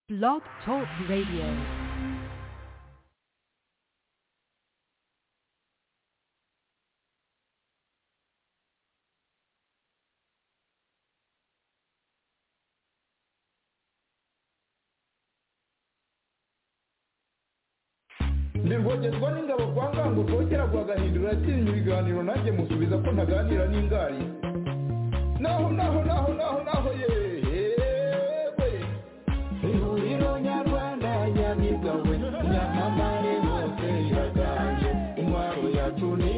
Blog Talk Radio. ndirwogerwa n'ingabo kwa ngango rwogera rwa gahindura yatinya ibiganiro nanjye musubiza ko ntaganira n'ingari naho naho naho naho naho yewe ihuriro nyarwanda nyabigawe nyamamare hose iraganje intwaro yacu ni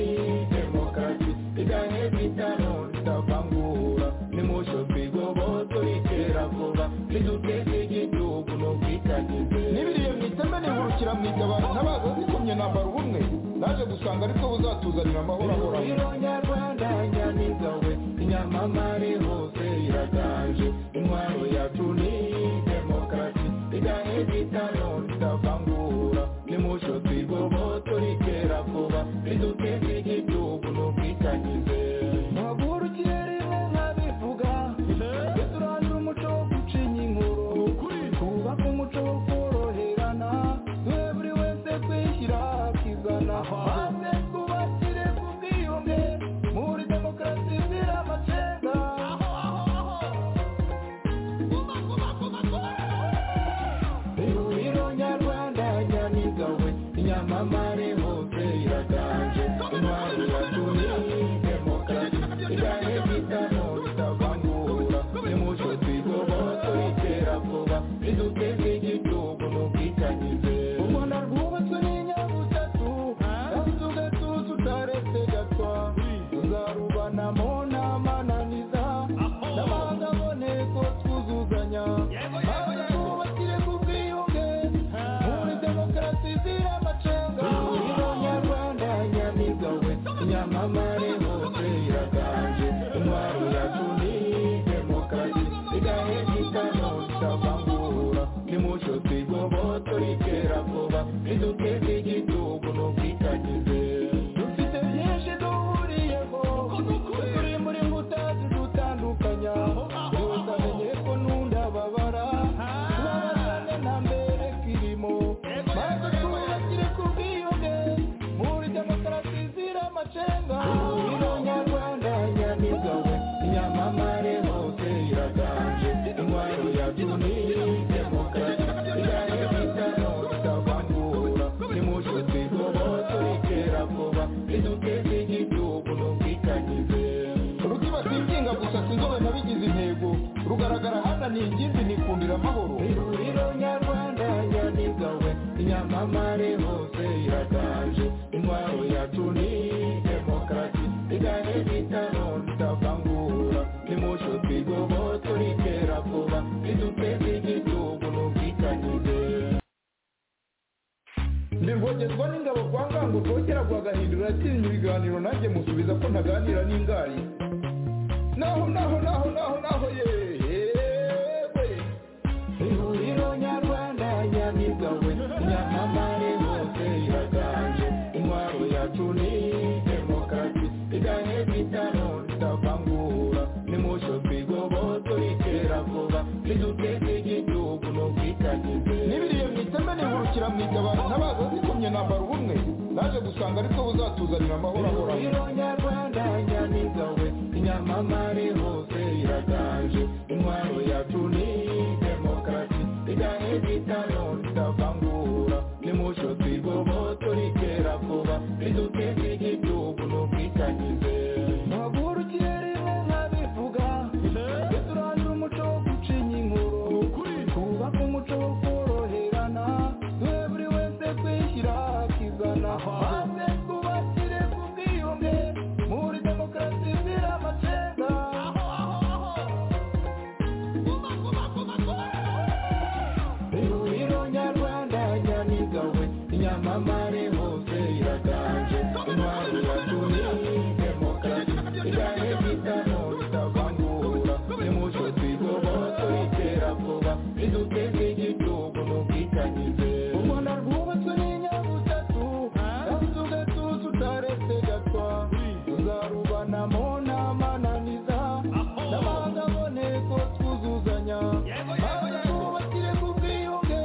demokarasi iganye bitano ritavangura nimusho twigoboto iterabwoba riduteze igihugu ni ubwitangize n'ibiriye mu iteme nihurukira mu itabaro ntabaza zikomye nambara ubumwe naje gusanga aribwo buzatuzanira amahoro ahoraho ihuriro nyarwanda nyamigawe inyamamare hose iraganje intwaro yacu ni demokarasi iganye bitano ritavangura nimusho twigoboto riterakoba riduteze igihugu ni ubwitangize ntagurukire rimwe nkabivuga ndetse urandura umuco wo gucinya inkuru twubake umuco wo koroherana twe buri wese kwishyira akizana maze twubakire ku bwiyunge muri demokarasi izira amacenga ihuriro nyarwanda nyamigawe inyamamare hose iraganje intwaro yatumye demokarasi iganye bitamo bitavangura nimuco twigoboto iterabwoba riduteze igihugu n'ubwitangize u rwanda rwubatswe n'inyabutatu kandi tugatuza utaretse gatwa tuzarubanamo n'amananiza n'amahanga aboneko twuzuzanya maze twubakire ku bwiyunge muri demokarasi izira amacenga ihuriro nyarwanda nyamigawe nyamamare hose iraganje intwaro yacu ni demokarasi igahe gitano kitavangura nimuco twigoboto iterabwoba riduteze igihugu n'ubwitangize dufite byinshi duhuriyeho turi muri mbuta zidutandukanya byose amenye ko nundababara tubabarane na mbere kirimo maze twubakire ku bwiyunge muri demokarasi izira amacenga ihuriro nyarwanda nyamigawe inyamamare hose iraganje intwaro yacu ni demokarasi igane bitano bitavangura nimuco twigoboto iterabwoba riduteze igihugu n'ubwitangize rukiba singinga gusa sinzobe nabigize intego rugaragara hananiye ingimbi nikundira amahoro ihuriro nyarwanda nyamigawe inyamamare hose iraganje intwaro yacu ni demokarasi igane bitano ritavangura nimuco twigoboto riterabwoba riduteze igihugu n'ubwitangize ndirwogerwa n'ingabo kwa ngango rwogera rwa gahindura yatinya ibiganiro nanjye musubiza ko ntaganira n'ingari naho naho naho naho naho yewe ihuriro nyarwanda nyamigawe nyamamare hose iraganje intwaro yacu ni demokarasi iganye bitano ritavangura nimuco twigoboto iterabwoba riduteze igihugu n'ubwitangize n'ibiriye mu iteme nihurukira mu itabaro ntabaza zikomye nambara ubumwe naje gusanga aribwo buzatuzanira amahoro ahoraho ihuriro nyarwanda nyamigawe inyamamare hose iraganje intwaro yacu ni demokarasi iganye bitano ritavangura nimuco twigoboto riterakoba riduteze igihugu n'ubwitangize ntagurukire rimwe nkabivuga ndetse urandura umuco wo gucinya inkuru twubake umuco wo koroherana twe buri wese kwishyira akizana maze twubakire ku bwiyunge muri demokarasi izira amacenga ihuriro nyarwanda nyamigawe inyamamare hose iraganje intwaro yacu ni demokarasi igane bitano ritavangura nimuco twigoboto iterabwoba riduteze igihugu n'ubwitangize u rwanda rwubatswe n'inyabutatu kandi tugatuza utaretse gatwa tuzarubanamo n'amananiza n'amahanga aboneko twuzuzanya maze twubakire ku bwiyunge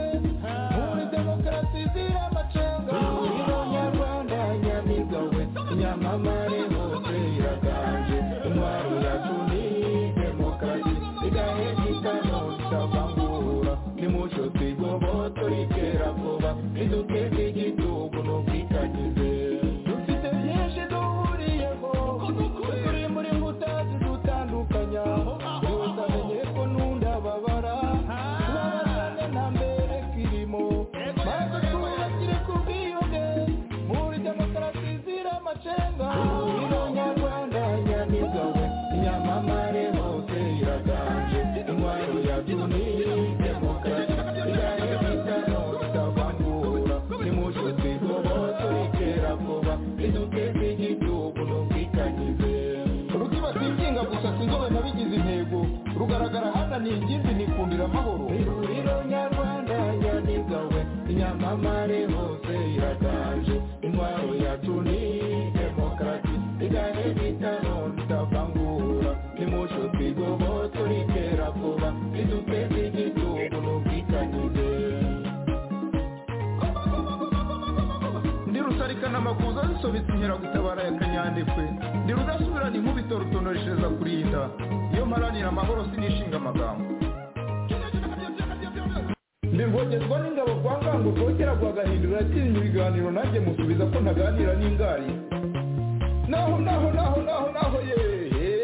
yasobetse inkeragutabara ya kanyandekwe ndi rudasubirana inkubito rutonoreshereza kurinda iyo mparanira amahoro sinishinga amagambo ndirwogezwa n'ingabo kwa ngango rwogera rwagahindura atinya ibiganiro nanjye musubiza ko ntaganira n'ingari naho naho naho naho naho yewe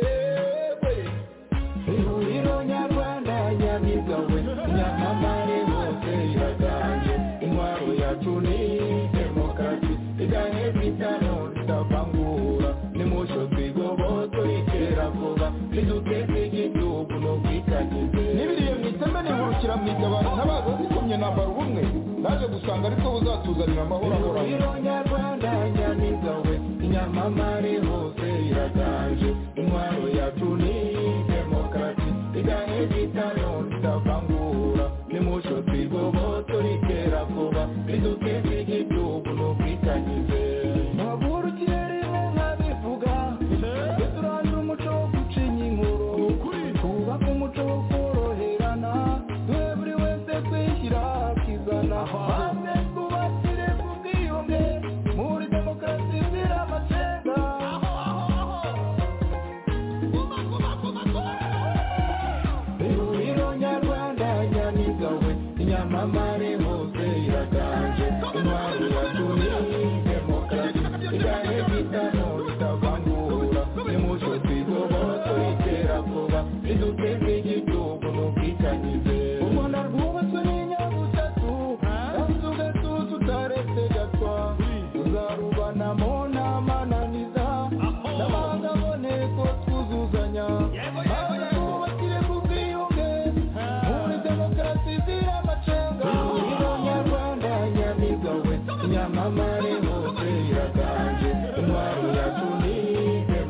ihuriro nyarwanda nyabigawe nyamamare hose iraganje intwaro yacu ni demokarasi iganye kwitano ritavangura nimusho twigobotwe itera vuba niduteze igihugu no kwikagize n'ibiriye mu iteme nihurukira mu igabana ntabaza zikomye nambara ubumwe naje gusanga ariko buzatuzanira amahoro ahoraho ihuriro nyarwanda nyamigawe inyamamare hose iraganje intwaro yacu ni demokarasi iganye kwitano ritavangura nimusho twigoboto ritera vuba riduteze igihugu no kwikagize ntabwo kirere nkabivuga duturangira umuco wo gucinya inkuru twubake umuco wo koroherana duhe buri wese kwishyira akizana maze twubakire ku bwiyunge muri demokarasi izira amacenga ihuriro nyarwanda nyamigawe inyamamare hose iraganje intwaro yatumye demokarasi igane bitano ritavangura nimuco twigoboto ritera vuba riduteze igihugu n'ubwitanyize u rwanda rwubatswe n'inyabutatu kandi tugatuza utaretse gatwa tuzarubanamo n'amananiza n'amahanga aboneko twuzuzanya maze twubakire ku bwiyunge muri demokarasi izira amacenga ihuriro nyarwanda nyamigawe nyamamare hose iraganje intwaro yacu ni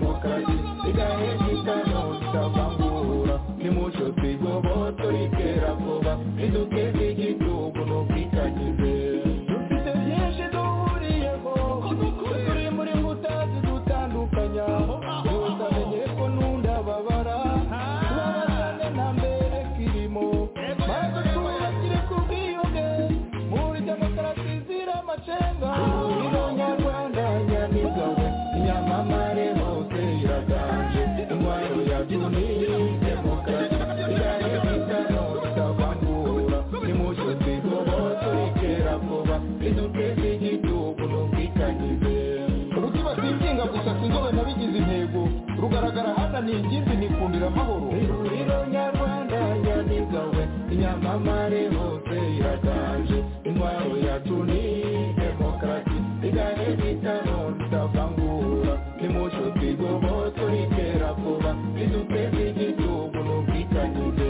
demokarasi igahe gitano tutavangura nimuco twigoboto ritera vuba riduteze igihugu no kwikagize dufite byinshi duhuriyeho turi muri nkuta zidutandukanya gusa menye ko nundababara tubabazane na mbere kirimo maze twubakire ku bwiyunge muri demokarasi izira amacenga ihuriro nyarwanda nyamigawe inyamamare hose iraganje intwaro yacu ni demokarasi igane bitano bitavangura nimuco twigoboto ritera vuba riduteze igihugu n'ubwitanyize rukiba sinsinga gusa sinzobe nabigize intego rugaragara hana ni ingimbi nikundira amahoro ihuriro nyarwanda nyamigawe inyamamare hose iraganje intwaro yacu ni demokarasi igane bitano ritavangura nimuco twigoboto ritera vuba riduteze igihugu n'ubwitanyize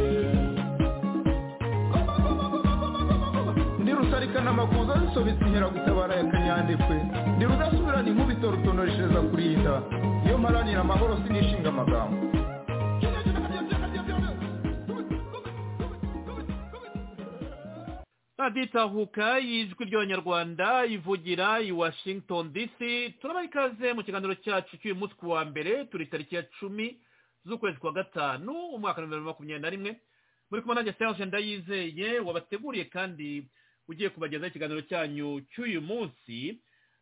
ndi rusarikana amakuza zisobetse inkeragutabara ya kanyandekwe ndi rudasubirana inkubito rutonoreshereza kurinda iyo mparanira amahoro sinishinga amagambo radiyo itahuka y'ijwi ry'abanyarwanda ivugira i washington dc turabaha ikaze mu kiganiro cyacu cy'uyu munsi ku wa mbere turi tariki ya cumi z'ukwezi kwa gatanu umwaka wa bibiri na makumyabiri na rimwe muri kumwe nanjye serge ndayizeye wabateguriye kandi ugiye kubagezaho ikiganiro cyanyu cy'uyu munsi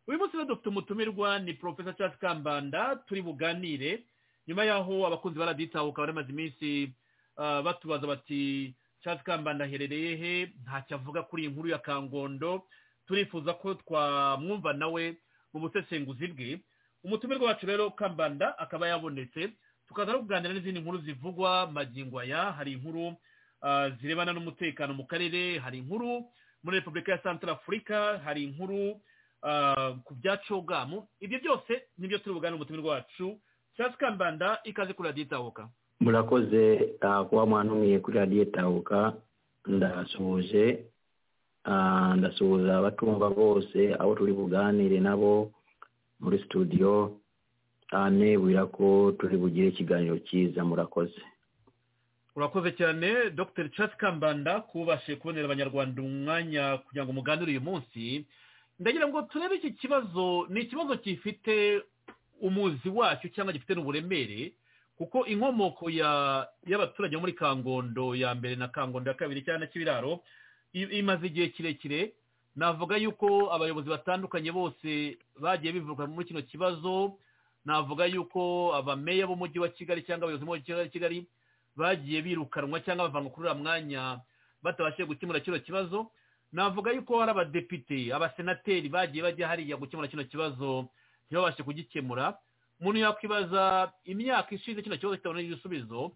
uyu munsi rero dufite umutumirwa ni porofesa Charles kambanda turi buganire nyuma yaho abakunzi ba radiyo itahuka bari bamaze iminsi ah, batubaza bati Charles kambanda aherereye he ntacyo avuga kuri iyi nkuru ya kangondo turifuza ko twamwumva nawe mu busesenguzi bwe umutumirwa wacu rero kambanda akaba yabonetse tukaza no kuganira n'izindi nkuru zivugwa magingo aya hari inkuru ah, zirebana n'umutekano mu karere hari inkuru muri repubulika ya santara afurika hari inkuru ah, ku bya cogamu ibyo byose nibyo turi buganire umutumirwa wacu cyasi kambanda ikaze kuri radiyo itahuka murakoze ah, kuba mwantumiye kuri radiyo tabuka ndasuhuje ah, ndasuhuza abatumva bose abo turi buganire nabo muri studio ah, nebwira ko turi bugire ikiganiro cyiza murakoze urakoze cyane dr Charles kambanda kubashije kubonera abanyarwanda umwanya kugira ngo muganire uyu munsi ndagira ngo turebe iki kibazo ni ikibazo gifite umuzi wacyo cyangwa gifite n'uburemere kuko inkomoko ya- y'abaturage bo muri kangondo ya mbere na kangondo ya kabiri cyangwa na kibiraro i- imaze igihe kirekire navuga yuko abayobozi batandukanye bose bagiye bivuga muri kino kibazo navuga yuko abameya b'umujyi wa kigali cyangwa abayobozi b'umujyi wa kigali bagiye birukanwa cyangwa bavanwa kuri uriya mwanya batabashije gukemura kino kibazo navuga yuko hari abadepite abasenateri bagiye bajya hariya gukemura kino kibazo ntibabashe kugikemura umuntu yakwibaza imyaka ishize kino kibazo kitabonera igisubizo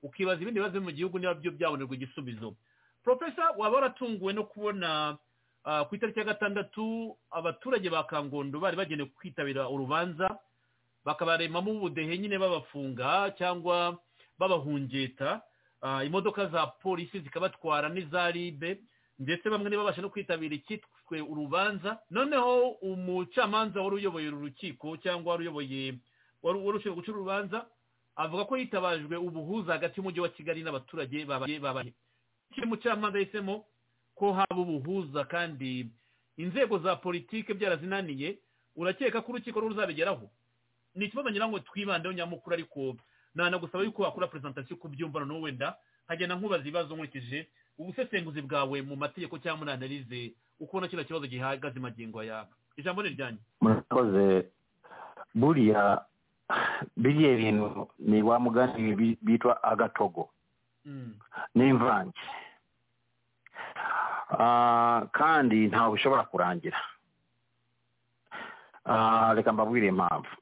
ukibaza ibindi bibazo biri mu gihugu niba byo byabonerwa igisubizo porofesa waba waratunguwe no kubona ku itariki ya gatandatu abaturage ba kangondo bari bagenewe kwitabira urubanza bakabaremamo ubudehe nyine babafunga cyangwa babahungeta imodoka za polisi zikabatwara n'iza ribe ndetse bamwe ntibabashe no kwitabira icyitwe urubanza noneho umucamanza wari uyoboye uru rukiko cyangwa wari uyoboye wari ushinzwe guca urubanza avuga ko hitabajwe ubuhuza hagati y'umujyi wa kigali n'abaturage babaye babaye kiri mucamanza yahisemo ko haba ubuhuza kandi inzego za politike byarazinaniye urakeka ko urukiko ruzabigeraho ni ikibazo ngira ngo twibandeho nyamukuru ariko nanagusaba yuko wakora perezantasiyo ku byumva noneho wenda nkagenda nkubaza ibibazo nkurikije ubusesenguzi bwawe mu mategeko cyangwa muri analize ukubona kino kibazo gihagaze magingo aya ijambo ni iryanyu murakoze buriya biriya bintu ni wa mugani bitwa agatogo n'imvange kandi ntabwo ushobora kurangira reka mbabwire impamvu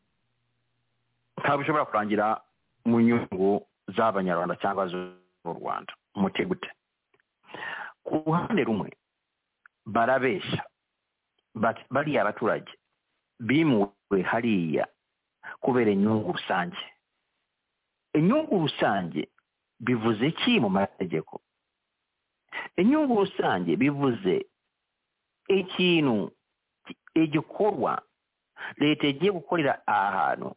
ntabwo ushobora kurangira mu nyungu z'abanyarwanda cyangwa z'u rwanda umuti gute ku ruhande rumwe barabeshya bariya abaturage bimuwe hariya kubera inyungu rusange inyungu rusange bivuze ki mu mategeko inyungu rusange bivuze ikintu igikorwa leta igiye gukorera ahantu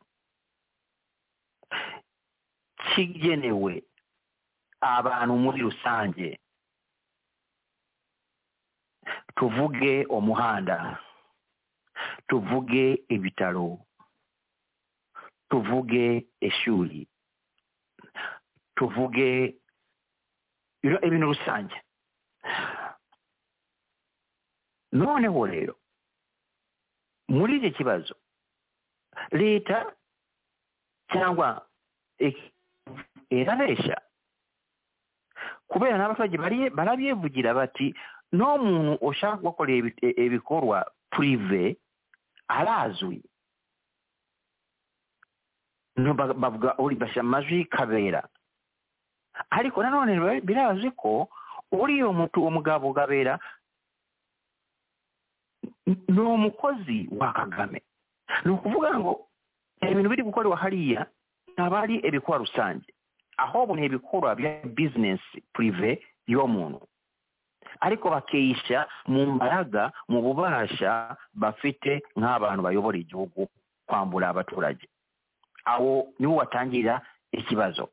kigenewe abantu muri rusange tuvuge umuhanda tuvuge ibitaro tuvuge ishuri tuvuge ibintu rusange noneho rero muri iki kibazo leta cyangwa irabeshya kubera n'abaturage barabyivugira bati n'umuntu ushaka gukorera ibikorwa purive arazwi bavuga bashyira amajwi kabera ariko nanone birazwi ko uriya umugabo kabera ni umukozi wa kagame ni ukuvuga ngo ibintu biri gukorerwa hariya ntabwo ari ibikorwa rusange ahubwo ni ibikorwa bya bizinesi purive y'umuntu ariko bakisha mu mbaraga mu bubasha bafite nk'abantu bayobora igihugu kwambura abaturage aho niho watangirira ikibazo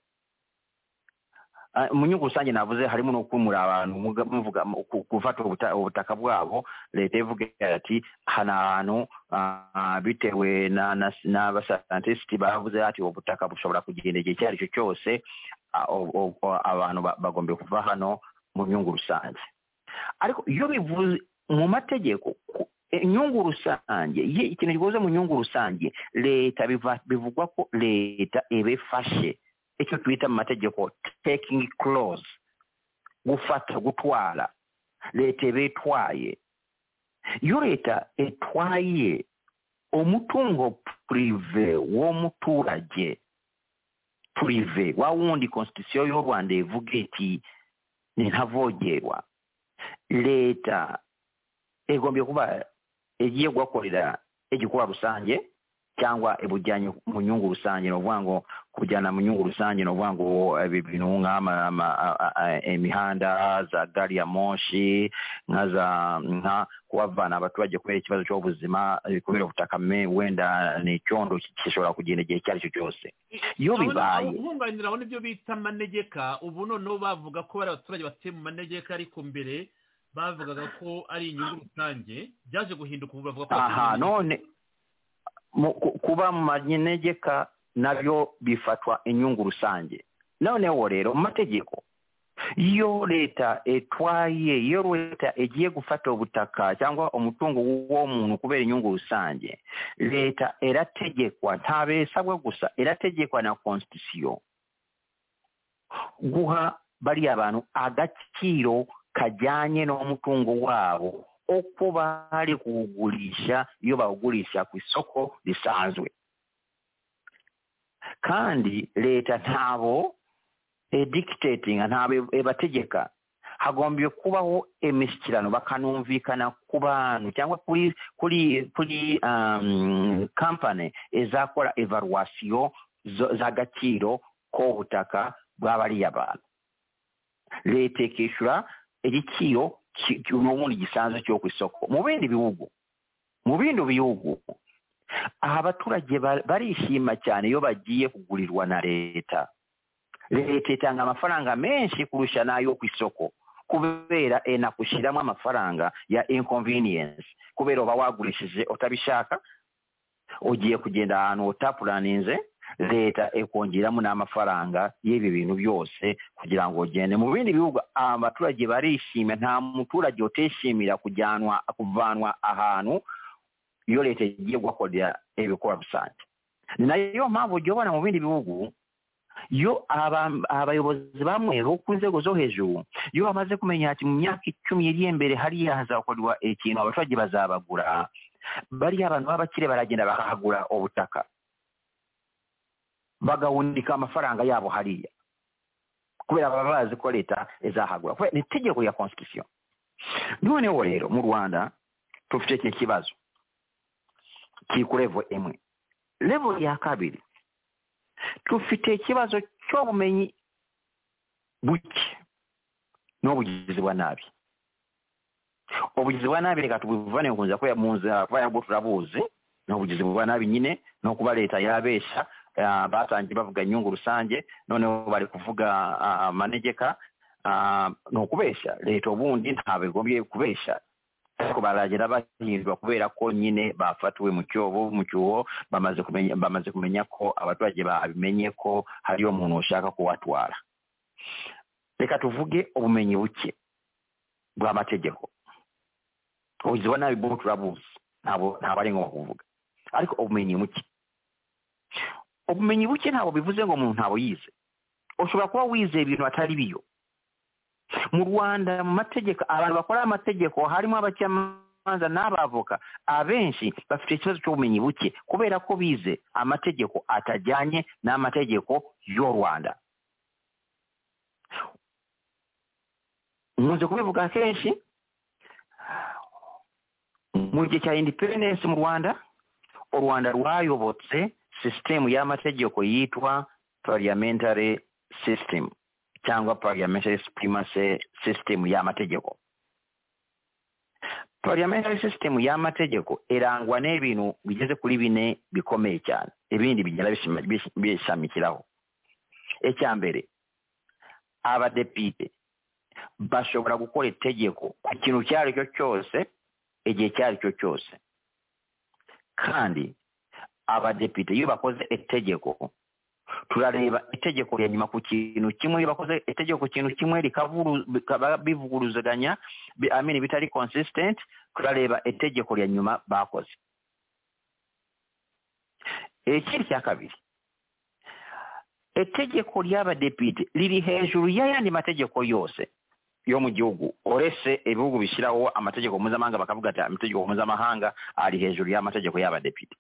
mu nyungu rusange navuze harimo no kumura abantu muvuga gufata ubutaka bwabo leta ivuga ati aha ni ahantu bitewe n'abasantisiti bavuze ati ubu butaka bushobora kugenda igihe icyo ari cyo cyose abantu bagomba kuva hano mu nyungu rusange ariko iyo bivuze mu mategeko inyungu rusange ikintu gikozwe mu nyungu rusange leta bivugwa ko leta ibifashe icyo twita mu mategeko taking clause gufata gutwara leta iba itwaye iyo leta itwaye umutungo purive w'umuturage purive wa wundi konstitusiyo y'u rwanda ivuga iti ni ntavogerwa leta igombye kuba igiye gukorera igikorwa rusange cyangwa ibujyanye mu nyungu rusange ni ukuvuga ngo kujyana mu nyungu rusange ni ukuvuga ngo ibintu imihanda za gari ya moshi nka za nka kubavana abaturage kubera ikibazo cy'ubuzima kubera ubutaka wenda ni icyondo gishobora kugenda igihe icyo ari cyo cyose iyo bibaye nkunganira aho nibyo bita amanegeka ubu noneho bavuga ko bari abaturage batuye mu manegeka ariko mbere bavugaga ko ari inyungu rusange byaje guhinduka ubu bavuga ko aha none kuba mu manegeka nabyo bifatwa inyungu rusange noneho rero mu mategeko yo leta etwaye yo leta egiye gufata obutaka cyangwa umutungo w'omuntu kubera inyungu rusange leta erategekwa ntabeesabwa gusa erategekwa na constitution guha bariya bantu agaciro kajyanye n'umutungo wabo uko bari kuwugurisha iyo bawugurisha ku isoko risanzwe kandi leta ntabo edictatinga ntabwo ebategeka hagombye kubaho emishyikirano bakanumvikana ku bantu cyangwa kuri kuri kuri um, company ezakora evaluation z'agaciro k'ubutaka bw'abariya bantu leta ikishyura igiciro n'ubundi gisanzwe cyo ku isoko mu bindi bihugu mu bindi bihugu aha abaturage barishima cyane iyo bagiye kugurirwa na leta leta itanga amafaranga menshi kurusha n'ayo ku isoko kubera enakushyiramo amafaranga ya inconvenience kubera uba wagurishije utabishaka ugiye kugenda ahantu utapuraninze leta ikongeramo n'amafaranga y'ibi bintu byose kugira ngo ugende mu bindi bihugu abaturage barishima nta muturage utishimira kujyanwa kuvanwa ahantu iyo leta igiye guhakorera ibikorwa rusange ni nayo mpamvu ujya ubona mu bindi bihugu iyo abayobozi bamwe bo ku nzego zo hejuru iyo bamaze kumenya ati mu myaka icumi iri imbere hariya hazakorwa ikintu abaturage bazabagura bariya abantu b'abakire baragenda bakahagura ubutaka bagahundika amafaranga yabo hariya kubera baba bazi ko leta izahagura kubera ni itegeko ya constitution noneho rero mu rwanda tufite iki kibazo kiri ku revo imwe revo ya kabiri tufite ikibazo cy'ubumenyi buke n'ubugizi bwa nabi ubugizi bwa nabi reka tubivane kunza kubera mu nzira kuba yabwo turabuzi ni ubugizi bwa nabi nyine no kuba leta yabeshya batangiye bavuga inyungu rusange noneho bari kuvuga amanegeka ni ukubeshya leta ubundi ntabwo igombye kubeshya ariko baragera bahirwa kubera ko nyine bafatiwe mu cyobo mu cyuho bamaze kumenya ko abaturage babimenye ko hariyo umuntu ushaka kubatwara reka tuvuge ubumenyi buke bw'amategeko ubuzima nabi bwo turabuzi ntabwo ari ngombwa kuvuga ariko ubumenyi buke ubumenyi buke ntabwo bivuze ngo umuntu ntabwo yize ushobora kuba wizeye ibintu atari biyo mu rwanda mu mategeko abantu bakora amategeko harimo abacamanza n'abavoka abenshi bafite ikibazo cy'ubumenyi buke kubera ko bize amategeko atajyanye n'amategeko y'u rwanda nkunze kubivuga kenshi mu gihe cya independensi mu rwanda u rwanda rwayobotse sisitemu y'amategeko yitwa parliamentary system cyangwa parliamentary supremacy system y'amategeko parliamentary system y'amategeko irangwa n'ibintu bigeze kuri bine bikomeye cyane ibindi bigenda bishamikiraho icya mbere abadepite bashobora gukora itegeko ku kintu icyo ari cyo cyose igihe icyo ari cyo cyose kandi abadepite iyo bakoze itegeko turareba itegeko rya nyuma ku kintu kimwe iyo bakoze itegeko ku kintu kimwe bikaba bivuguruzaganya amini bitari consistent turareba itegeko rya nyuma bakoze ikindi cya kabiri itegeko ry'abadepite riri hejuru y'ayandi mategeko yose yo mu gihugu uretse ibihugu bishyiraho amategeko mpuzamahanga bakavuga ati amategeko mpuzamahanga ari hejuru y'amategeko y'abadepite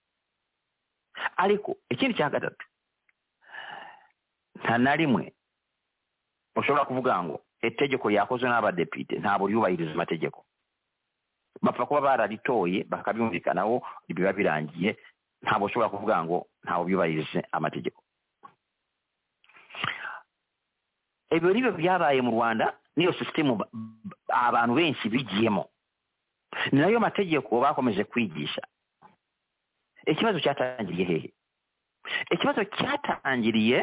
ariko ikindi cya gatatu nta na rimwe ushobora kuvuga ngo itegeko ryakozwe n'abadepite ntabwo ryubahiriza amategeko bapfa kuba bararitoye bakabyumvikanaho biba birangiye ntabwo ushobora kuvuga ngo ntabwo byubahirije amategeko ibyo ni byo byabaye mu rwanda n'iyo sisitemu abantu benshi bigiyemo ni nayo mategeko bakomeje kwigisha ikibazo cyatangiriye hehe ikibazo cyatangiriye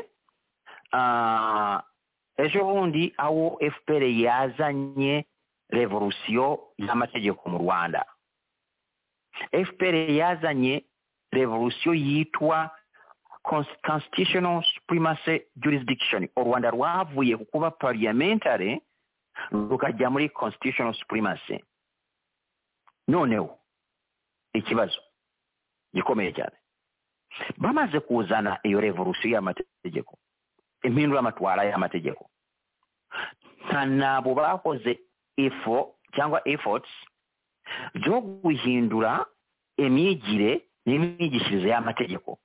ejo bundi aho fpr yazanye revolusiyo y'amategeko mu rwanda fpr yazanye revolusiyo yitwa cons- constitutional supremacy jurisdiction u rwanda rwavuye ku kuba parliamentary rukajya muri constitutional supremacy noneho ikibazo gikomeye cyane bamaze kuzana iyo revolusiyo y'amategeko impindura amatwara y'amategeko nta nabo bakoze ifo cyangwa efforts zo guhindura imyigire n'imyigishirize y'amategeko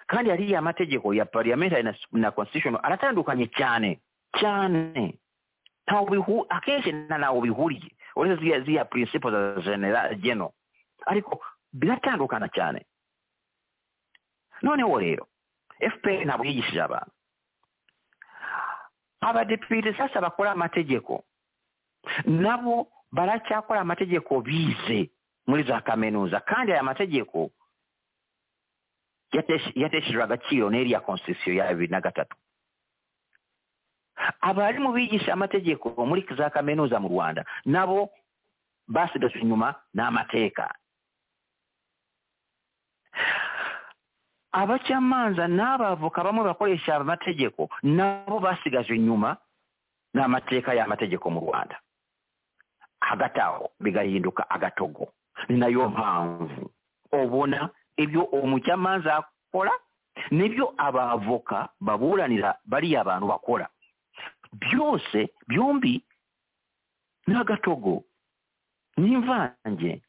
kandi hariya amategeko ya parliamentary na, na constitutional aratandukanye cyane cyane ntawe bihu akenshi nta ntawe bihuriye uretse ziriya ziriya principles za genera geno ariko biratandukana cyane noneho rero fpr ntabwo yigishije abantu abadepite sasa bakora amategeko nabo baracyakora amategeko bize muri za kaminuza kandi aya mategeko yatesh- yateshejwe agaciro n'iriya constitution ya bibiri na gatatu abarimu bigisha amategeko muri za kaminuza mu rwanda nabo basidotse inyuma n'amateka abacamanza n'abavoka bamwe bakoresha amategeko nabo basigajwe inyuma n'amateka y'amategeko mu rwanda hagati aho bigahinduka agatogo ni nayo mpamvu ubona ibyo umucamanza akora nibyo abavoka baburanira bariya bantu bakora byose byombi ni agatogo ni imvange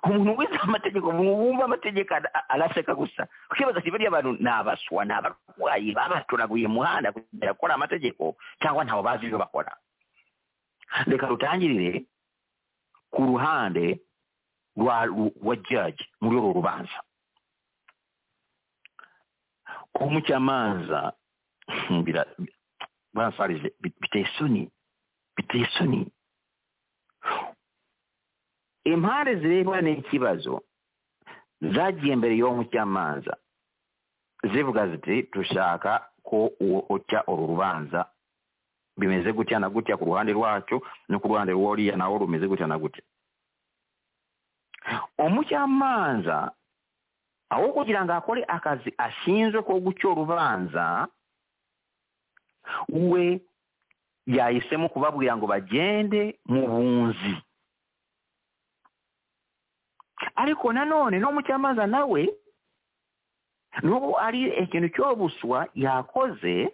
umuntu wize amategeko umuntu wumva amategeko ara- araseka gusa ukibaza ati bariya bantu ni abaswa ni abarwayi babatoraguye umuhanda kugira gukora amategeko cyangwa ntawe bazi ibyo bakora reka rutangirire ku ruhande rwa ru- wa jaji muri uru rubanza kuba umucamanza bira- bansarije bi- biteye isoni biteye isoni impande zirebana n'ikibazo zagiye imbere y'uwo mucamanza zivuga ziti dushaka ko uwo uca uru rubanza bimeze gutya na gutya ku ruhande rwacu no ku ruhande rw'uriya nawo rumeze gutya na gutya umucamanza aho kugira ngo akore akazi ashinzwe ko guca urubanza we yahisemo kubabwira ngo bagende mu bunzi ariko nanone n'umucamanza nawe n'ubu ari ikintu cy'obuswa yakoze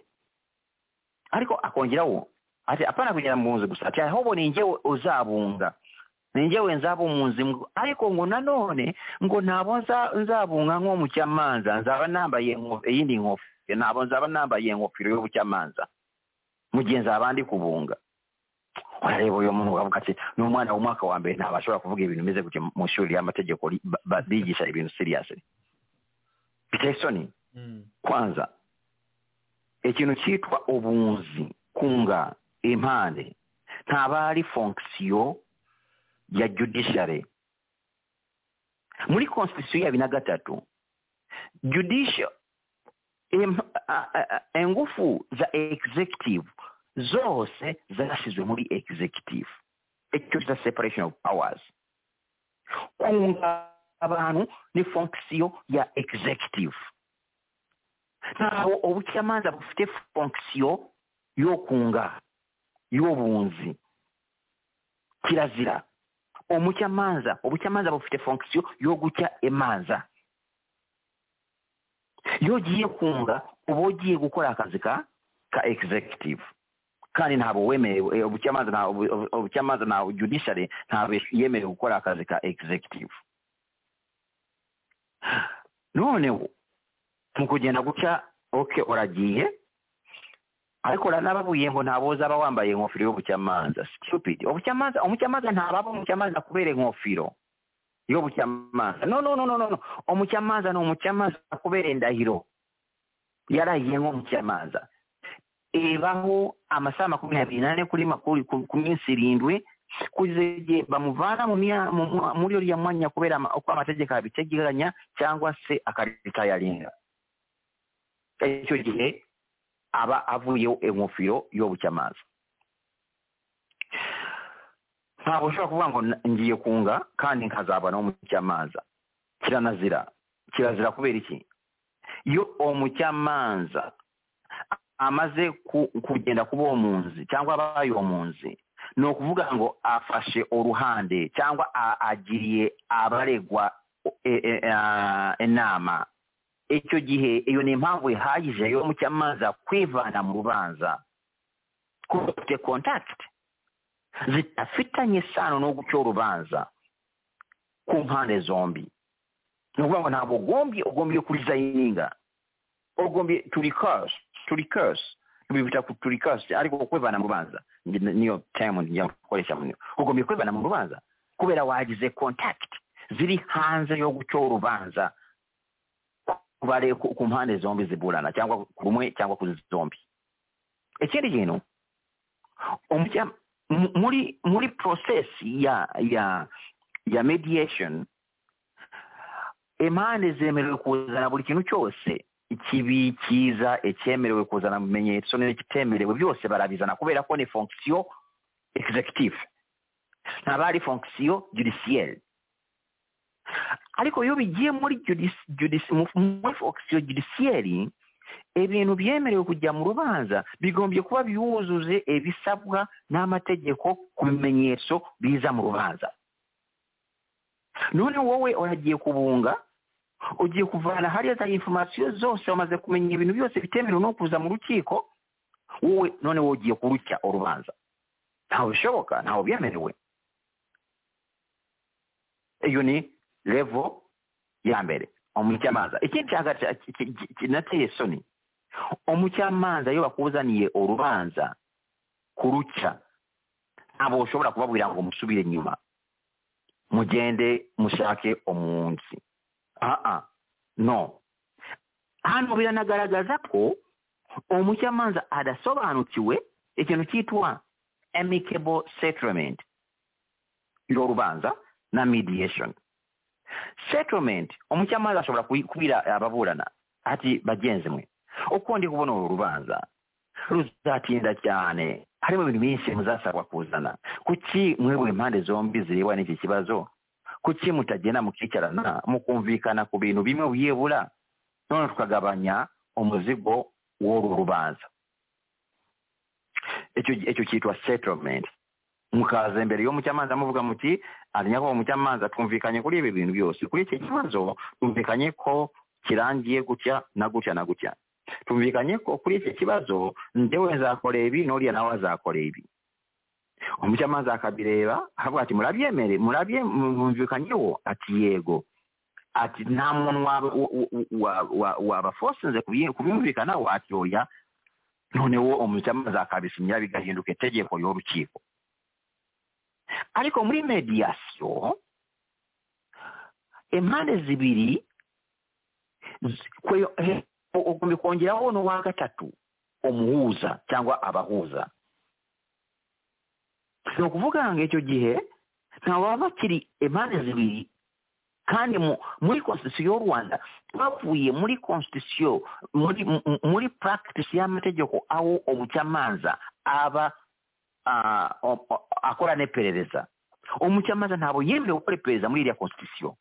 ariko akongeraho ati apana kugera mu nzu gusa ati ahubwo ni njyewe uzabunga ni njyewe nzaba umunzi mw- ariko ngo nanone ngo ntabo nza- nzabunga nk'umucamanza nzaba nambaye inko- iyindi nkofero ntabwo nzaba nambaye ingofero y'ubucamanza mu gihe nzaba ndi kubunga urareba uyu muntu ukavuga ati ni umwana w'umwaka wa mbere ntabwo ashobora kuvuga ibintu bimeze gutya mu ishuri y'amategeko ri- ba- ba- bigisha ibintu siriyasi biteye isoni kwanza ikintu cyitwa ubunzi kunga impande ntaba ari fonksiyo ya judiciary muri constitution ya bibiri na gatatu judicial em- a- a- a- ingufu za executive zose zashyizwe muri executive icyo cya separation of powers kunga abantu ni fonksiyo ya executive ntaho ubucamanza bufite fonksiyo yo kunga y'obunzi kirazira umucamanza ubucamanza bufite fonksiyo yo guca imanza iyo ugiye kunga uba ugiye gukora akazi ka ka executive kandi ntabwo wemerewe eh, ubucamanza nta ubu- ubu- ubucamanza nta judiciary ntabwo yemerewe gukora akazi ka executive noneho mu kugenda guca oke uragiye ariko uranababuye ngo ntabwo uzaba wambaye ingofero y'ubucamanza stupid ubucamanza umucamanza ntababa umucamanza kubera inkofero y'ubucamanza no no no no no no umucamanza ni umucamanza kubera indahiro yarahiye nk'umucamanza ibaho amasaha makumyabiri n'ane kuri makuru ku ku minsi irindwi kugeza bamuvana mu mya- mu- mu- muri uriya mwanya kubera ama- uko amategeko abiteganya cyangwa se akaritayarinda icyo gihe aba avuyeho ingofero y'ubucamanza ntabwo ushobora kuvuga ngo na- ngiye kunga kandi nkazabona umucamanza kiranazira kirazira kubera iki yo omukyamanza amaze ku- kugenda kuba omunzi cyangwa abaye omunzi ni ukuvuga ngo afashe uruhande cyangwa a- agiriye abaregwa e- e- a- inama icyo gihe iyo ni impamvu ihagije yo mucyamaza kwivana mu rubanza kuko bafite kontakiti zidafitanye isano no guca urubanza ku mpande zombi ni ukuvuga ngo ntabwo ugombye ugombye kurizayininga ugombye turi kasi turi kasi bita ku turi kasi ariko kwivana mu rubanza ni- niyo tayimu njya gukoresha mu ugombye kwivana mu rubanza kubera wagize kontakiti ziri hanze yo guca urubanza ku bare- ku ku mpande zombi ziburana cyangwa ku rumwe cyangwa ku zombi ikindi kintu umujya- mu- muri muri process ya ya ya mediation impande zemerewe kuzana buri kintu cyose ikibi cyiza icyemerewe kuzana ibimenyetso n'ikitemerewe byose barabizana kubera ko ni fonction executive ntaba ari fonction judiciaire ariko iyo bigiye muri judis- judis- mu- muri fonction judiciaire ibintu byemerewe kujya mu rubanza bigombye kuba byujuje ibisabwa n'amategeko ku bimenyetso biza mu rubanza none wowe uragiye kubunga ugiye kuvana hariya za informasiyo zose wamaze kumenya ibintu byose bitemerewe no kuza mu rukiko wowe none wowe ugiye kurucya urubanza ntawe bishoboka ntawe byemerewe iyo ni levo ya mbere umucyamanza ikindi cya gatatu ki- ki- ki- kinateye isoni umucyamanza iyo bakuzaniye urubanza kuruca ntabwo ushobora kubabwira ngo musubire inyuma mugende mushake umunsi aa no hano biranagaragaza ko umucamanza adasobanukiwe ikintu cyitwa amicable settlement iro rubanza na mediation settlement umucamanza ashobora kuyi- kubwira ababurana ati bagenzi mwe uko ndi kubona uru rubanza ruzatinda cyane harimo ibintu byinshi muzasabwa kuzana kuki mwebwe impande zombi zireba n'iki kibazo kuki mutagenda mukicarana mukumvikana ku bintu bimwe byibura none tukagabanya umuzigo w'uru rubanza icyo icyo cyitwa settlement mukaza imbere y'umucamanza muvuga muti ariko umucamanza twumvikanye kuri ibi bintu byose kuri iki kibazo twumvikanye ko kirangiye gutya na gutya na gutya tumvikanye ko kuri iki kibazo njyewe nzakora ibi n'uriya nawe azakora ibi umucamanza akabireba akavuga ati murabyemere murabye mwumvikanyeho ati yego ati nta muntu waba- wa- wa- wa- wabafosinze kubi- kubimvikanaho ati oya noneho umucamanza akabisinya bigahinduka itegeko y'urukiko ariko muri mediyasiyo impande zibiri z- kwe- he- u- ugomba kongeraho n'uwa gatatu umuhuza cyangwa abahuza ni ukuvuga ngo icyo gihe ntawaba bakiri impande zibiri kandi mu- muri konstitusiyo y'u rwanda bavuye muri konstitusiyo muri mu- muri practice y'amategeko aho umucamanza aba ah, o- o- akora n'iperereza umucamanza ntabwo yemerewe gukora iperereza muri iriya konstitusiyo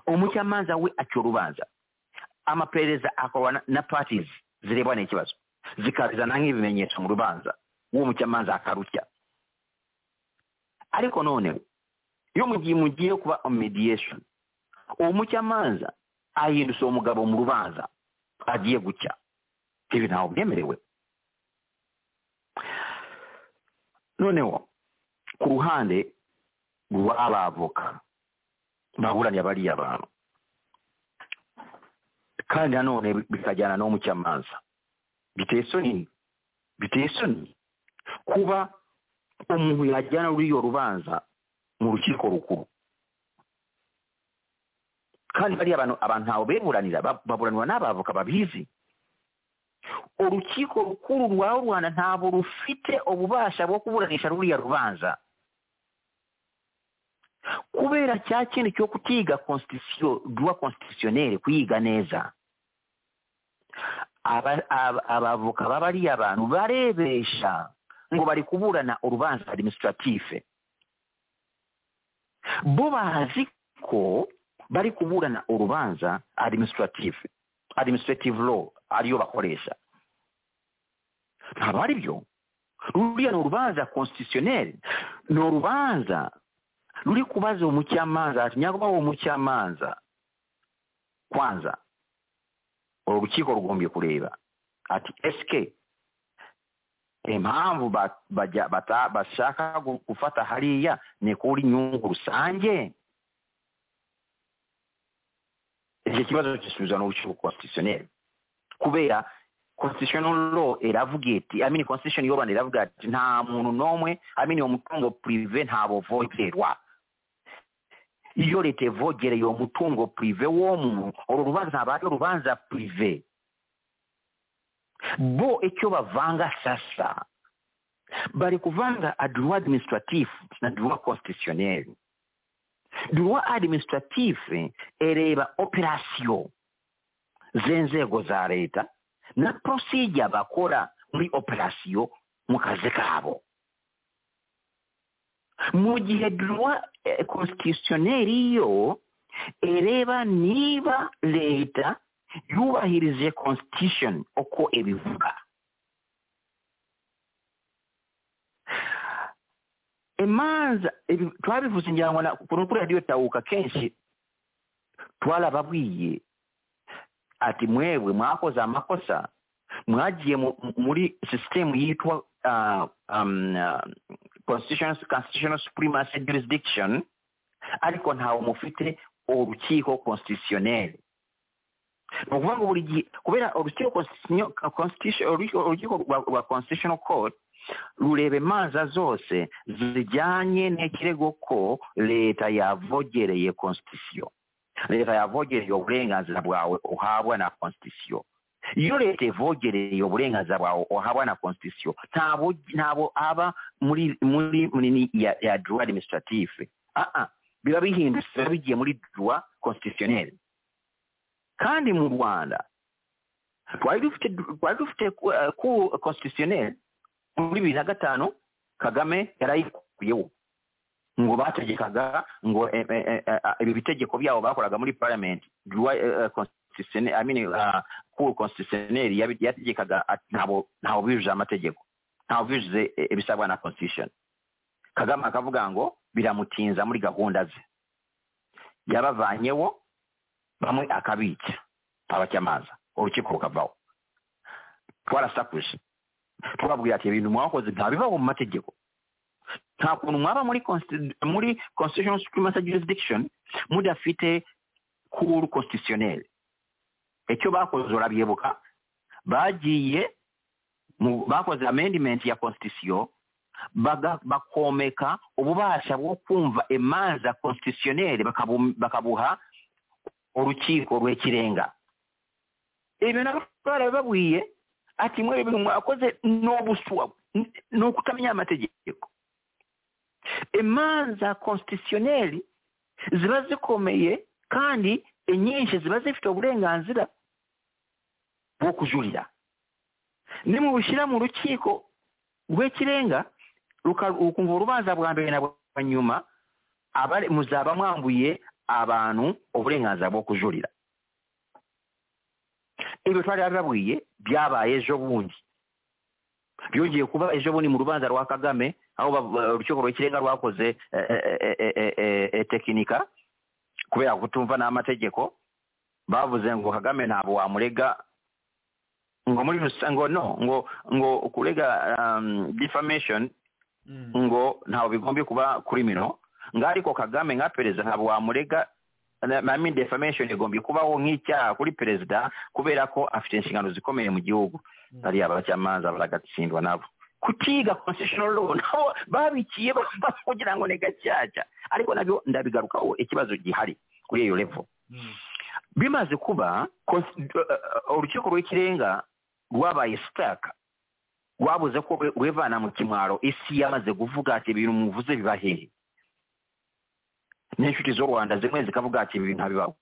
umucamanza we aca urubanza amaperereza akorwa na- na parties zirebana n'ikibazo zikabizana nk'ibimenyetso mu rubanza uwo mucamanza akarutya ariko none iyo mu gihe mugiye kuba mediation uwo mucamanza ahindutse uwo mugabo mu rubanza agiye gucya ibi ntawe byemerewe noneho ku ruhande rw'abavoka baburanira bariya bantu kandi nanone bikajyana n'umucamanza biteye isoni biteye isoni kuba umuntu yajyana muri iyo rubanza mu rukiko rukuru kandi bariya abantu abantu ntawe beburanira ba- baburanirwa n'abavoka babizi urukiko rukuru rwa rwanda ntabwo rufite ububasha bwo kuburanisha ruriya rubanza kubera cya kintu cyo kutiga constitution droit constitutionnel kuyiga neza aba- aba- abavoka b'abariya abantu barebesha ngo bari kuburana urubanza administrative bo bazi ko bari kuburana urubanza administrative administrative law ariyo bakoresha ntabwo ari byo ruriya ni urubanza constitutionnel ni urubanza ruri kubaza umucamanza ati nyagomba uwo mucamanza kwanza urukiko rugombye kureba ati esike impamvu ba- bajya- bata- bashaka gu- gufata hariya ni kuri inyungu rusange icyo kibazo gisubizwa n'urukiko constitutionnel kubera constitutional law iravuga iti i mean constitution y'u rwanda iravuga ati nta muntu n'umwe i mean uwo mutungo prive ntabo vogerwa iyo leta ivogereye uwo mutungo prive w'omuntu uru rubanza ntabwo ari urubanza prive bo icyo bavanga sasa bari kuvanga adroit administratif na droit constitutionnel droit administratif ereba operation z'inzego za leta na procedure bakora muri operation mu kazi kabo mu gihe droit eh, constitutionnel yo ereba niba leta yubahirije constitution uko ibivuga imanza ibi- twabivuze ngira ngo na- kuri kuri radiyo tawuka kenshi twarababwiye ati mwebwe mwakoze amakosa mwagiye mu- mu- muri sisitemu yitwa ah, um, ah, constitutional constitutional supremacy jurisdiction ariko ntawe mufite urukiko constitutionnel ni ukuvuga ngo buri gihe kubera urukiko constitutional- constitution- urukiko urukiko rwa- rwa constitutional court rureba imanza zose zijyanye n'ikirego ko leta yavogereye constitution leta yavogereye uburenganzira bwawe uhabwa na constitution iyo leta ivogereye uburenganzira bwawe uhabwa na constitution ntabwo ntabwo aba muri muri muri ni- ya, ya droit administratif ah ah biba bihindutse biba bigiye muri droit constitutionnel kandi mu rwanda twari dufite twari dufite ku- ku constitutionnel muri bibiri na gatanu kagame yarayikuyeho ngo bategekaga ngo eh, eh, eh, eh, ibi bitegeko byabo bakoraga muri parliament droit, eh, eh, constitutionnel i mean ah, cour constitutionnel yabi- yategekaga ati ntabo ntawo bijuje amategeko ntawo bijuje eh, ibisabwa na constitution kagame akavuga ngo biramutinza muri gahunda ze yabavanyeho bamwe akabica abacyamaza urukiko rukavaho twarasakuje twababwira ati ibintu mwakoze ntabibaho mu mategeko nta kuntu mwaba muri consti- muri constitutional supremacy jurisdiction mudafite cour constitutionnelle icyo bakoze urabyibuka bagiye mu- bakoze amendment ya constitution baga- bakomeka ububasha bwo kumva imanza constitutionnelle bakabu- bakabuha urukiko rw'ikirenga ibyo nabyo barabibabwiye ati mwere ibintu mwakoze ni ubuswa n- ni ukutamenya amategeko imanza konstitutioneri ziba zikomeye kandi inyinshi ziba zifite uburenganzira bwo kujurira nimubushyira mu rukiko rw'ikirenga ruka- rukumva urubanza bwa mbere na bwa nyuma abari muzaba mwambuye abantu uburenganzira bwo kujurira ibyo twari bababwiye byabaye ejo bundi byongeye kuba ejo bundi mu rubanza rwa kagame aho ba- urukiko rw'ikirenga rwakoze eh, eh, eh, eh, eh, eh, eh, tekinika kubera kutumva n'amategeko bavuze ngo kagame ntabwo wamurega ngo muri rusa- ngo no ngo ngo kurega um, defamation ngo ntawe bigombye kuba criminal nga ariko kagame nka perezida ntabwo wamurega I mean defamation igombye kubaho nk'icyaha kuri perezida kubera ko afite inshingano zikomeye mu gihugu ari abacamanza baragatsindwa nabo kutiga constitutional law nabo babikiye bamba kugira ngo ni gacaca ariko nabyo ndabigarukaho ikibazo gihari kuri iyo level bimaze kuba cons- uh, uh, urukiko rw'ikirenga rwabaye sitaka rwabuze ko rwe- rwivana mu kimwaro isi yamaze kuvuga ati ibintu muvuze biba hehe n'inshuti z'u rwanda zimwe zikavuga ati ibi bintu ntabibaho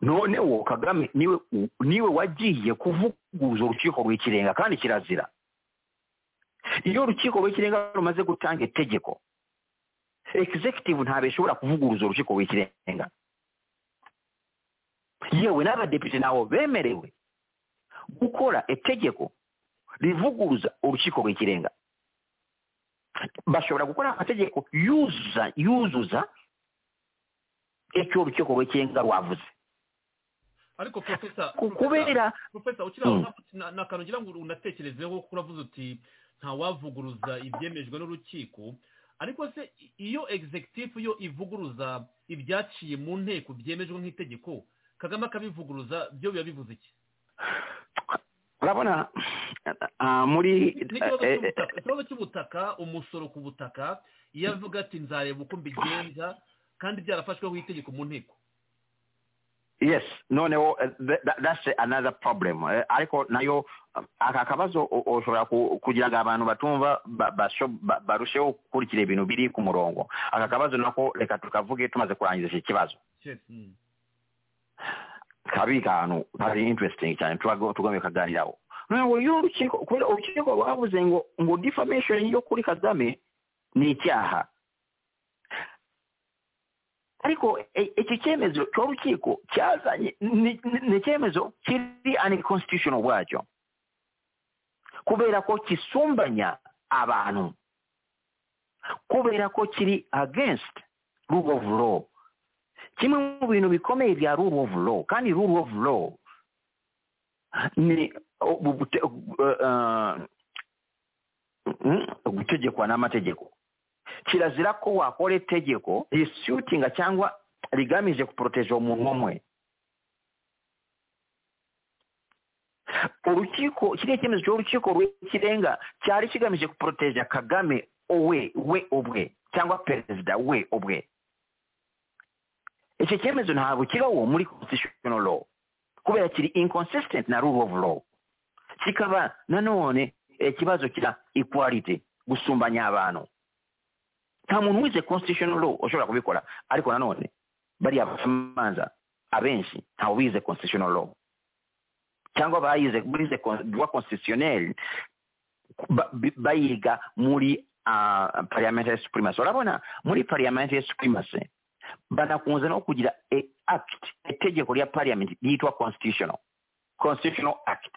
none wo kagame niwe niwe wagiye kuvuguza urukiko rw'ikirenga kandi kirazira iyo urukiko rw'ikirenga rumaze gutanga itegeko executive ntabwo ishobora kuvuguruza urukiko rw'ikirenga yewe n'abadepite nabo bemerewe gukora etegeko rivuguruza urukiko rw'ikirenga bashobora gukora amategeko yuzuza yuzuza icyo urukiko rw'ikirenga rwavuze ariko profesa Ku- kubera profesa ukiri aho Mm. nta- nta- nta kantu ngira ngo unatekerezeho kuko uravuze uti ntawavuguruza ibyemejwe n'urukiko ariko se i- iyo executive yo ivuguruza ibyaciye mu nteko byemejwe nk'itegeko kagame akabivuguruza byo biba bivuze iki urabona ah, muri n'ikibazo eh, eh, cy'ubutaka ikibazo cy'ubutaka umusoro ku butaka iyo avuga ati nzareba uko mbigenza kandi byarafashweho itegeko mu nteko yes noneho eh, tha- tha- that's another problem Eh, ariko nayo eh, aka kabazo u- ushobora ku- kugira ngo abantu batumva ba- basho- ba- barusheho gukurikira ibintu biri ku murongo aka kabazo nako reka tukavuge tumaze kurangiza iki kibazo Yes. Mm. kabi kantu kari interesting cyane tuba- tugomba kaganiraho noneho iyo urukiko kubera urukiko rwavuze ngo ngo defamation yo kuri kagame ni icyaha ariko e- iki cyemezo cy'urukiko cyazanye ni- ni- ni icyemezo kiri unconstitutional ubwacyo kubera ko kisumbanya abantu kubera ko kiri against rule of law kimwe mu bintu bikomeye bya rule of law kandi rule of law ni uh, gute- uh, mm, gutegekwa n'amategeko kirazira ko wakora itegeko risutinga cyangwa rigamije guporoteja umuntu umwe urukiko kiriya cyemezo cy'urukiko rw'ikirenga cyari kigamije guporoteja kagame we we ubwe cyangwa perezida we ubwe icyo cyemezo ntabwo kibaho muri constitutional law kubera kiri inconsistent na rule of law kikaba nanone ikibazo cya equality gusumbanya abantu nta muntu wize constitutional law ushobora kubikora ariko nanone bariya bacamanza abenshi ntawe wize constitutional law cyangwa bayize bize con- droit constitutionnel ba- bi- bayiga muri ah, parliamentary supremacy urabona muri parliamentary supremacy banakunze no kugira e act itegeko rya parliament ryitwa constitutional constitutional act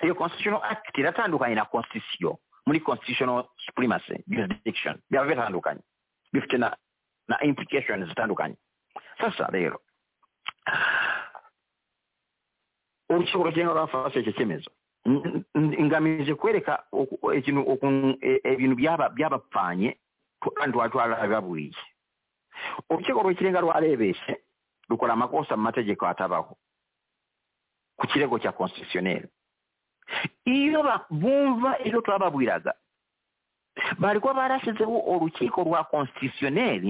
iyo constitutional act iratandukanye na constitution muri constitutional supremacy jurisdiction biba bitandukanye bifite na na implications zitandukanye sasa rero urukiko rugenga rwafashe icyo cyemezo N- n- ngamije kwereka uku- ikintu ukuntu e- ibintu byaba byabapfanye kandi twababuriye urukiko rw'ikirenga rwarebeshe rukora amakosa mu mategeko atabaho ku kirego cya constitutionnel iyo ba- bumva ibyo twababwiraga bari kuba barashyizeho urukiko rwa constitutionnel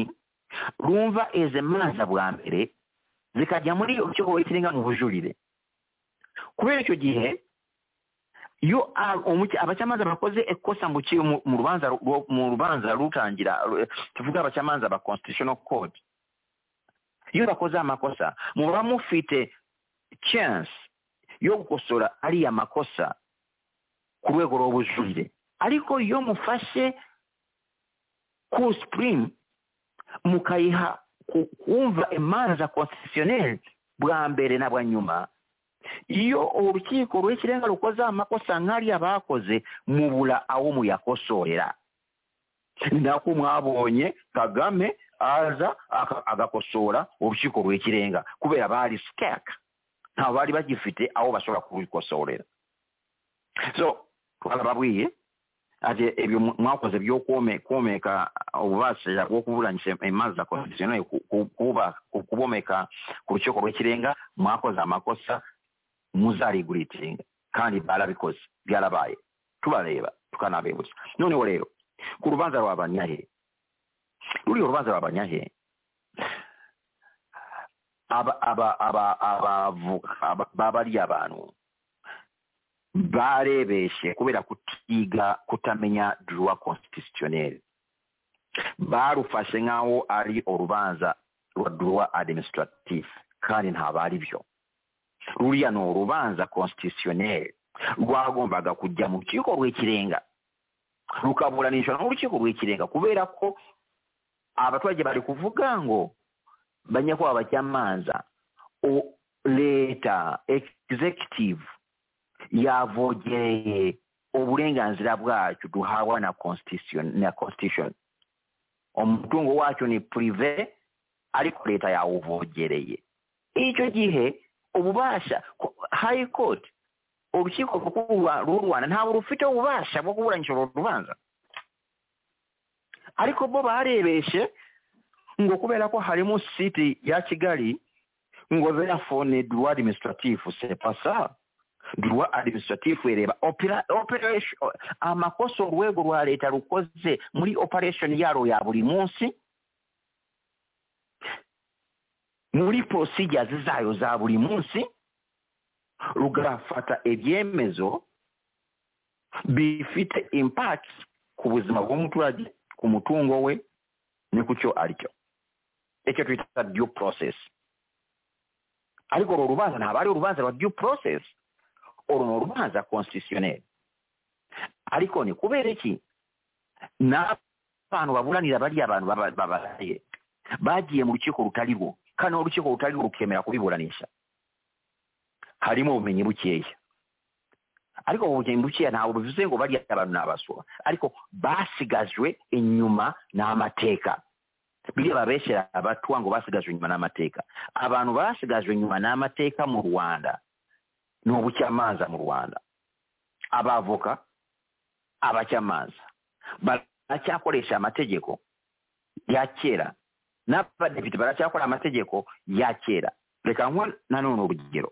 rumva izi manza bwa mbere zikajya muri urukiko rw'ikirenga mu bujurire kubera icyo gihe iyo a- umuca- abacamanza bakoze ikosa mu ki- mu- mu rubanza ru- ru- mu rubanza rutangira ru- tuvuge abacamanza ba constitutional code iyo bakoze amakosa muba mufite chance yo gukosora ariya makosa ku rwego rw'ubujurire ariko iyo mufashe ku supreme mukayiha ku- kumva imanza za constitutionnel bwa mbere na bwa nyuma iyo urukiko rw'ikirenga rukoze amakosa nk'ariya bakoze mubura aho muyakosorera ni nako mwabonye kagame aza aka- agakosora urukiko rw'ikirenga kubera bari sikaka ntabwo bari bagifite aho bashobora kurikosorera so twarababwiye ati ibyo mu- mwakoze byo kome komeka ububasira bwo kuburanisha imanza za constitutionnel ku- ku- kuba- ku- kubomeka ku rukiko rw'ikirenga mwakoze amakosa muzarigura ikirenga kandi barabikoze byarabaye tubareba tukanabibutsa noneho rero ku rubanza rwa banyahe ruriya urubanza rwa banyahe aba- aba- aba- abavoka aba- babariya abantu barebeshe kubera kutiga kutamenya droit constitutionnel barufashe nk'aho ari urubanza rwa droit administratif kandi ntabwo ari byo ruriya ni urubanza constitutionnel rwagombaga kujya mu rukiko rw'ikirenga rukaburanishwa n'urukiko rw'ikirenga kubera ko abaturage bari kuvuga ngo banyakubahwa bacamanza o- leta executive yavogereye uburenganzira bwacu duhawa na constitution na constitution umutungo wacu ni prive ariko leta yawuvogereye icyo gihe ububasha ku- high court urukiko rw'u- rw'u rwanda ntabwo rufite ububasha bwo kuburanisha uru rubanza ariko bo barebeshe ngo kubera ko harimo siti ya kigali ngo therefore ni droit administratif c'est pas ça droit administratif ireba opera- operation amakosa urwego rwa leta rukoze muri operation yaro ya buri munsi muri procedures zayo za buri munsi rugafata ibyemezo bifite impact ku buzima bw'umuturage ku mutungo we ni ku cyo ari cyo icyo twita due process ariko uru rubanza ntabwo ari urubanza rwa due process uru ni urubanza constitutionnel ariko ni kubera iki n'abantu baburanira bariya abantu baba- babaraye bagiye mu rukiko rutari rwo kandi urukiko rutari rwo rukemera kubiburanisha harimo ubumenyi bukeya ariko ubu bumenyi bukeya ntabwo bivuze ngo bariya abantu ni abaswa ariko basigajwe inyuma n'amateka biriya babeshyera abatua ngo basigajwe inyuma n'amateka abantu basigajwe inyuma n'amateka mu rwanda ni ubucyamanza mu rwanda abavoka abacamanza baracyakoresha amategeko ya kera n'abadepite baracyakora amategeko ya kera reka nkwa nanone urugero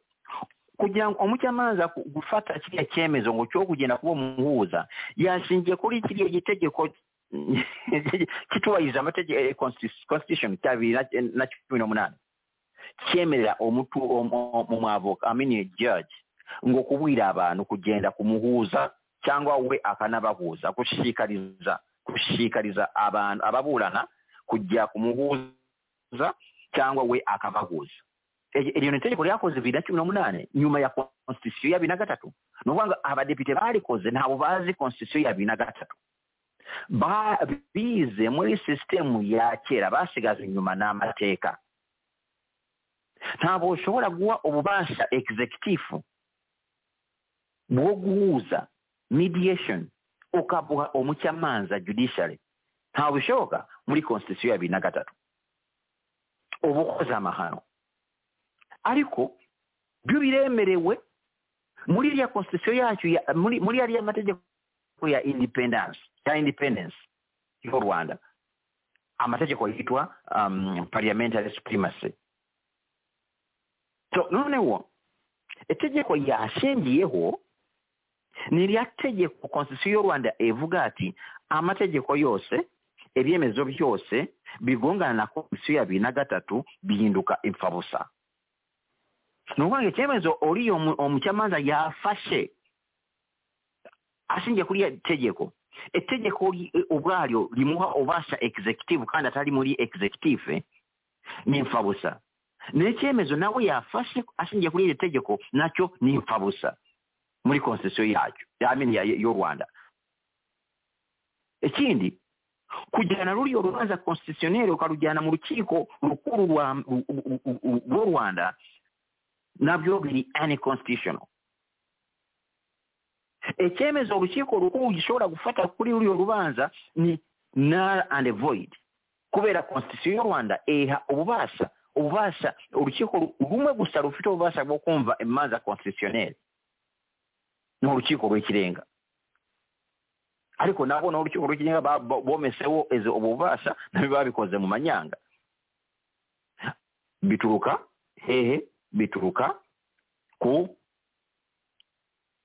kugira ngo umucamanza ku- gufata kiriya cyemezo ngo cyo kugenda kuba umuhuza yashingiye kuri kiriya gitegeko kitubahiriza amategeko eh, constitu- constitution cya bibiri na- na cumi n'umunani cyemerera umutu umwavoka amini judge ngo kubwira abantu kugenda kumuhuza cyangwa we akanabahuza gushishikariza gushishikariza abantu ababurana kujya kumuhuza cyangwa we akabahuza E- iryo ni itegeko ryakoze bibiri na cumi n'umunane nyuma ya constitution ya bibiri na gatatu ni ukuvuga ngo abadepite barikoze ntabwo bazi constitution ya bibiri na gatatu Ba- bize muri sisitemu ya kera basigajwe inyuma n'amateka ntabwo ushobora guha ububasha executive bwo guhuza mediation ukabuha umucamanza judiciary ntabwo bishoboka muri constitution ya bibiri na gatatu uba ukoze amahano ariko byo biremerewe muri iriya constitution yacu ya- muri muri yariya mategeko ya independence ya independence y'u rwanda amategeko yitwa um, parliamentary supremacy so noneho itegeko yashingiyeho ni rya tegeko konstitusiyo y'u rwanda ivuga ati amategeko yose ibyemezo byose bigongana na konstitusiyo ya bibiri na gatatu bihinduka impfabusa ni ukuvuga ngo icyemezo uriya mu- umucamanza yafashe ashingiye kuri iyo tegeko itegeko ri- ubwaryo rimuha ubasha executive kandi atari muri executive ni impfabusa ni icyemezo nawe yafashe ashingiye kuri iri tegeko nacyo ni impfabusa muri konstitusiyo yacyo yamini ya- y'u rwanda ikindi kujyana ruriyo rubanza konstitusiyoneri ukarujyana mu rukiko rukuru rwa- u- u- u- u- rw'u rwanda nabyo biri anticonstitutional icyemezo urukiko rukuru gishobora gufata kuri ruriyo rubanza ni null and void kubera konstitusiyo y'u rwanda iha ububasha ububasha urukiko rumwe gusa rufite ububasha bwo kumva imanza constitutionnel ni urukiko rw'ikirenga ariko nabo ni urukiko rw'ikirenga ba- bo- bomeseho izo ubu bubasha nabyo babikoze mu manyanga bituruka hehe bituruka ku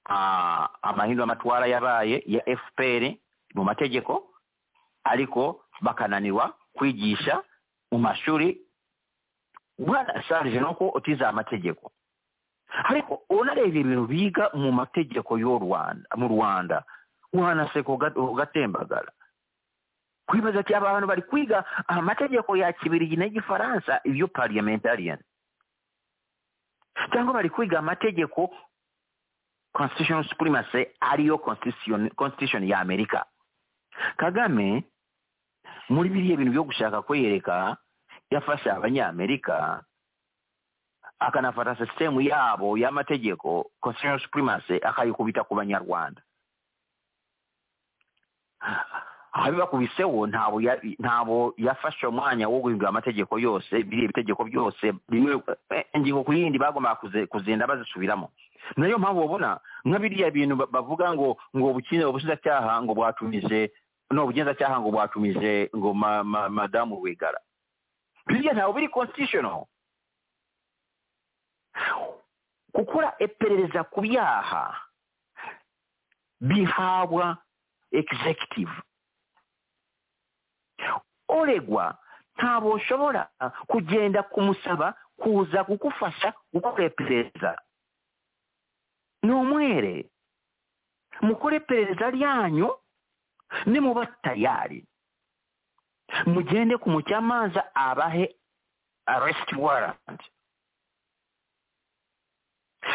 ah, amahindura amatwara yabaye ya fpr mu mategeko ariko bakananirwa kwigisha mu mashuri bwana sarije nuko utize amategeko ariko unareba ibintu biga mu mategeko y'u rwanda mu rwanda wanaseka uga- ugatembagara kwibaza ati aba bantu bari kwiga amategeko ya kibirigi n'igifaransa ibyo parliamentarian cyangwa bari kwiga amategeko constitutional supremacy ariyo constitution constitution ya amerika kagame muri biriya bintu byo gushaka kwiyereka yafasha abanyamerika akanafata sisitemu yaabo y'amategeko constitutional supremacy akayikubita ku banyarwanda abibakubiseho ntabo ya- ntabo yafashe umwanya wo guhindura amategeko yose biriya ibitegeko byose bimwe eh, ingingo ku yindi bagombaga kuze- kuzinda bazisubiramo nayo mpamvu babona nka biriya bintu ba- bavuga ngo ngo ubukine ubushinjacyaha ngo bwatumije no ubugenzacyaha ngo bwatumije ngo ma- ma- madamu wigara biriya ntabwo biri constitutional gukora iperereza ku byaha bihabwa executive oregwa ntabwo ushobora kugenda kumusaba kuza kugufasha gukora iperereza ni umwere mukore iperereza ryanyu nimuba tayari mugende ku mucamanza abahe arrest warrant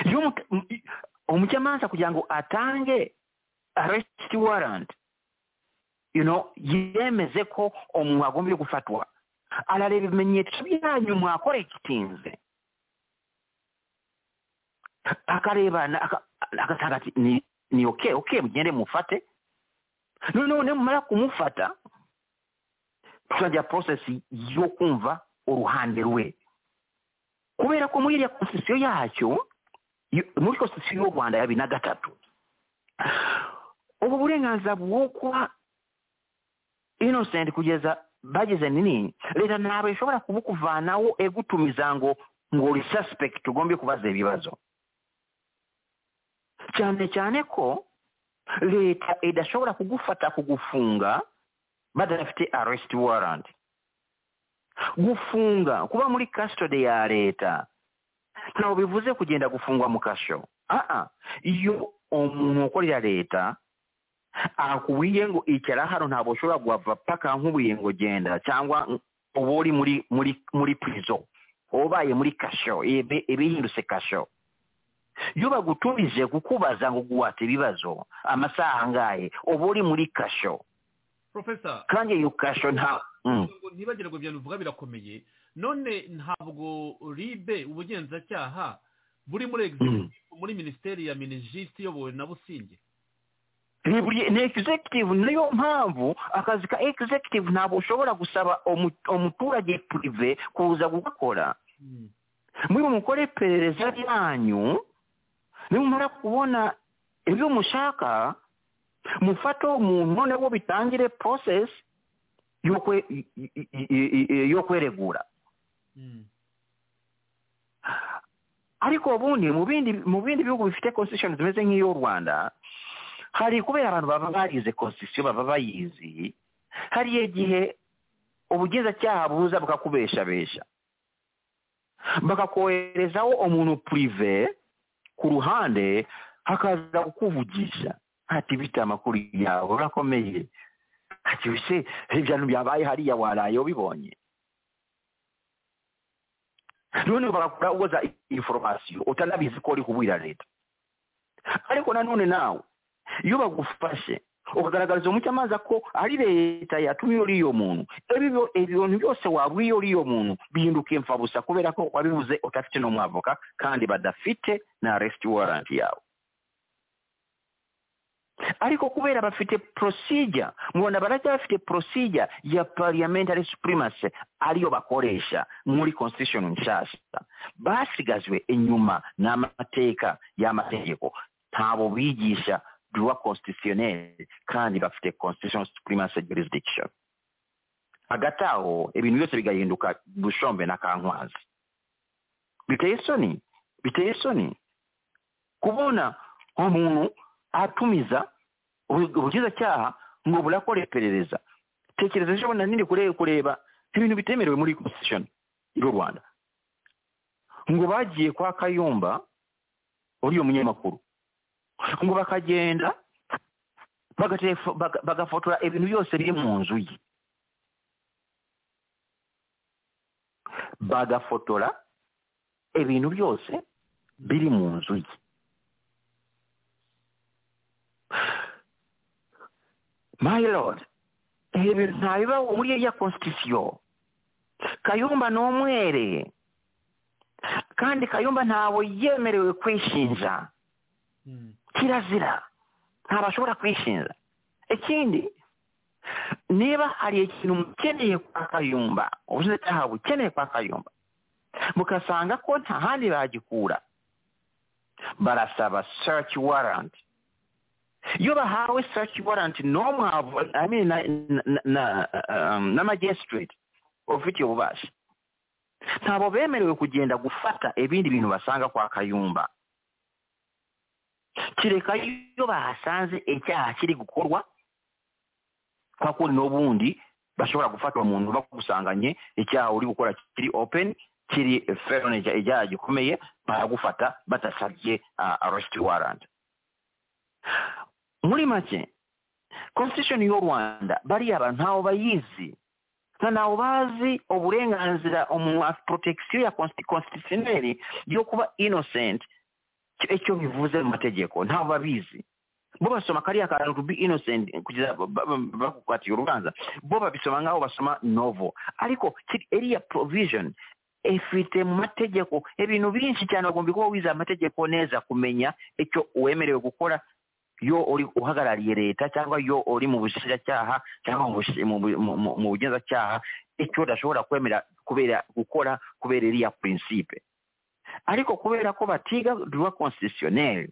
iyo umuca- mu- i- umucamanza kugira ngo atange arrest warrant you know yemeze ko umuntu agombye gufatwa arareba ibimenyetso byanyu mwakorekitinze akareba na- aka- agasanga ati ni ni okay okay mugende mufate noneho nimumara kumufata tuzajya process yo kumva uruhande rwe kubera ko muri iriya constitution yacyo yo- muri constitution y'u rwanda ya bibiri na gatatu ubu burenganzira bwo kuba innocent kugeza bageze nini leta ntabwo ishobora kubukuvanaho egutumiza ngo ngo uri suspect ugombe kubaza ibibazo cyane cyane ko leta idashobora kugufata kugufunga badafite arrest warrant gufunga kuba muri custody ya leta ntabwo bivuze kugenda gufungwa mu kasho aa iyo umuntu ukorera leta akubwiye ngo icara hano ntabwo ushobora guhava paka nk'ubuye ngo genda cyangwa uba uri muri muri muri prison ubaye muri kasho ibi- ibihindutse kasho iyo bagutumije kukubaza ngo guhata ibibazo amasaha angahe uba uri muri kasho profesa kandi iyo kasho nta Mm. ngo ntibagire ngo ibyo bivuga birakomeye none ntabwo ribe ubugenzacyaha buri muri Mm. executive muri minisiteri ya minijisi iyobowe na businge ni buri- ni executive niyo mpamvu akazi ka executive ntabwo ushobora gusaba omu- omuturage prive kuza kugakora Mm. muri mukore iperereza ryanyu nimumara kubona ibyo mushaka mufate uwo muntu noneho bitangire process yo kwe- i- i- i- i- i- yo kweregura Mm. ariko ubundi mu bindi mu bindi bihugu bifite constitution zimeze nk'iy'u rwanda hari kubera abantu baba barize constitution baba bayizi hari igihe ubugenzacyaha buza bukakubeshabesha bakakoherezaho umuntu prive ku ruhande hakaza kukuvugisha ati bita amakuru yawe urakomeye ati wese ibintu byabaye hariya waraye ubibonye none bagakora uwoza inforomasiyo utanabizi ko uri kubwira leta ariko nanone nawe iyo bagufashe ukagaragariza umucamanza ko ari leta yatumye uri iyo muntu ibyo- ibintu byose wabwiye uri iyo muntu bihinduka imfabusa kubera ko wabivuze udafite n'umwavoka kandi badafite na arrest warrant yawe ariko kubera bafite procedure mubona barajya bafite procedure ya parliamentary supremacy ariyo bakoresha muri constitution nshasha basigajwe inyuma n'amateka y'amategeko ntabo bigisha droit constitutionnel kandi bafite constitution supremacy jurisdiction hagati aho ibintu byose bigahinduka bushombe na kankwazi biteye isoni biteye isoni kubona umuntu atumiza ubu- ubugenzacyaha ngo burakora iperereza tekereza ejo bundi niri kure kureba ibintu bitemerewe muri constitution y'u rwanda ngo bagiye kwa kayumba uriya munyamakuru ngo bakagenda bagatefa- baga- bagafotora ibintu byose biri mu nzu ye bagafotora ibintu byose biri mu nzu ye my lord ibyo bintu ntabiba muri ya constitution kayumba ni umwere kandi kayumba ntawe yemerewe kwishinja Mm. kirazira ntabwo ashobora kwishinja ikindi niba hari ikintu mukeneye kwa kayumba ubushinjacyaha bukeneye kwa kayumba mukasanga ko nta handi bagikura barasaba search warrant iyo bahawe search warrant n'umwe avo- I mean, na- na- na- um, na magistrate ufite ububasha ntabwo bemerewe kugenda gufata ibindi bintu basanga kwa kayumba kereka iyo bahasanze icyaha kiri gukorwa kwa kundi n'ubundi bashobora gufata umuntu bagusanganye icyaha uri gukora kiri open kiri felony icya- icyaha gikomeye baragufata badasabye arrest warrant muri make constitution y'u rwanda bariya bantu ntawe bayizi na ntawe bazi uburenganzira umuntu afite protection ya constitutionnelle yo kuba innocent icyo- icyo bivuze mu mategeko ntabwo babizi bo basoma kariya kantu to be innocent kugeza ba- ba- ba- bakukatiye urubanza bo babisoma nk'aho basoma novo ariko kiri- iriya provision ifite mu mategeko ibintu byinshi cyane bagomba kuba wize amategeko neza kumenya icyo uwemerewe gukora yo uri uhagarariye leta cyangwa yo uri mu bushinjacyaha cyangwa mu bushi- mu bu- mu- mu- mu bugenzacyaha icyo udashobora kwemera kubera gukora kubera iriya prinsipe ariko kubera ko batiga duwa constitutionnel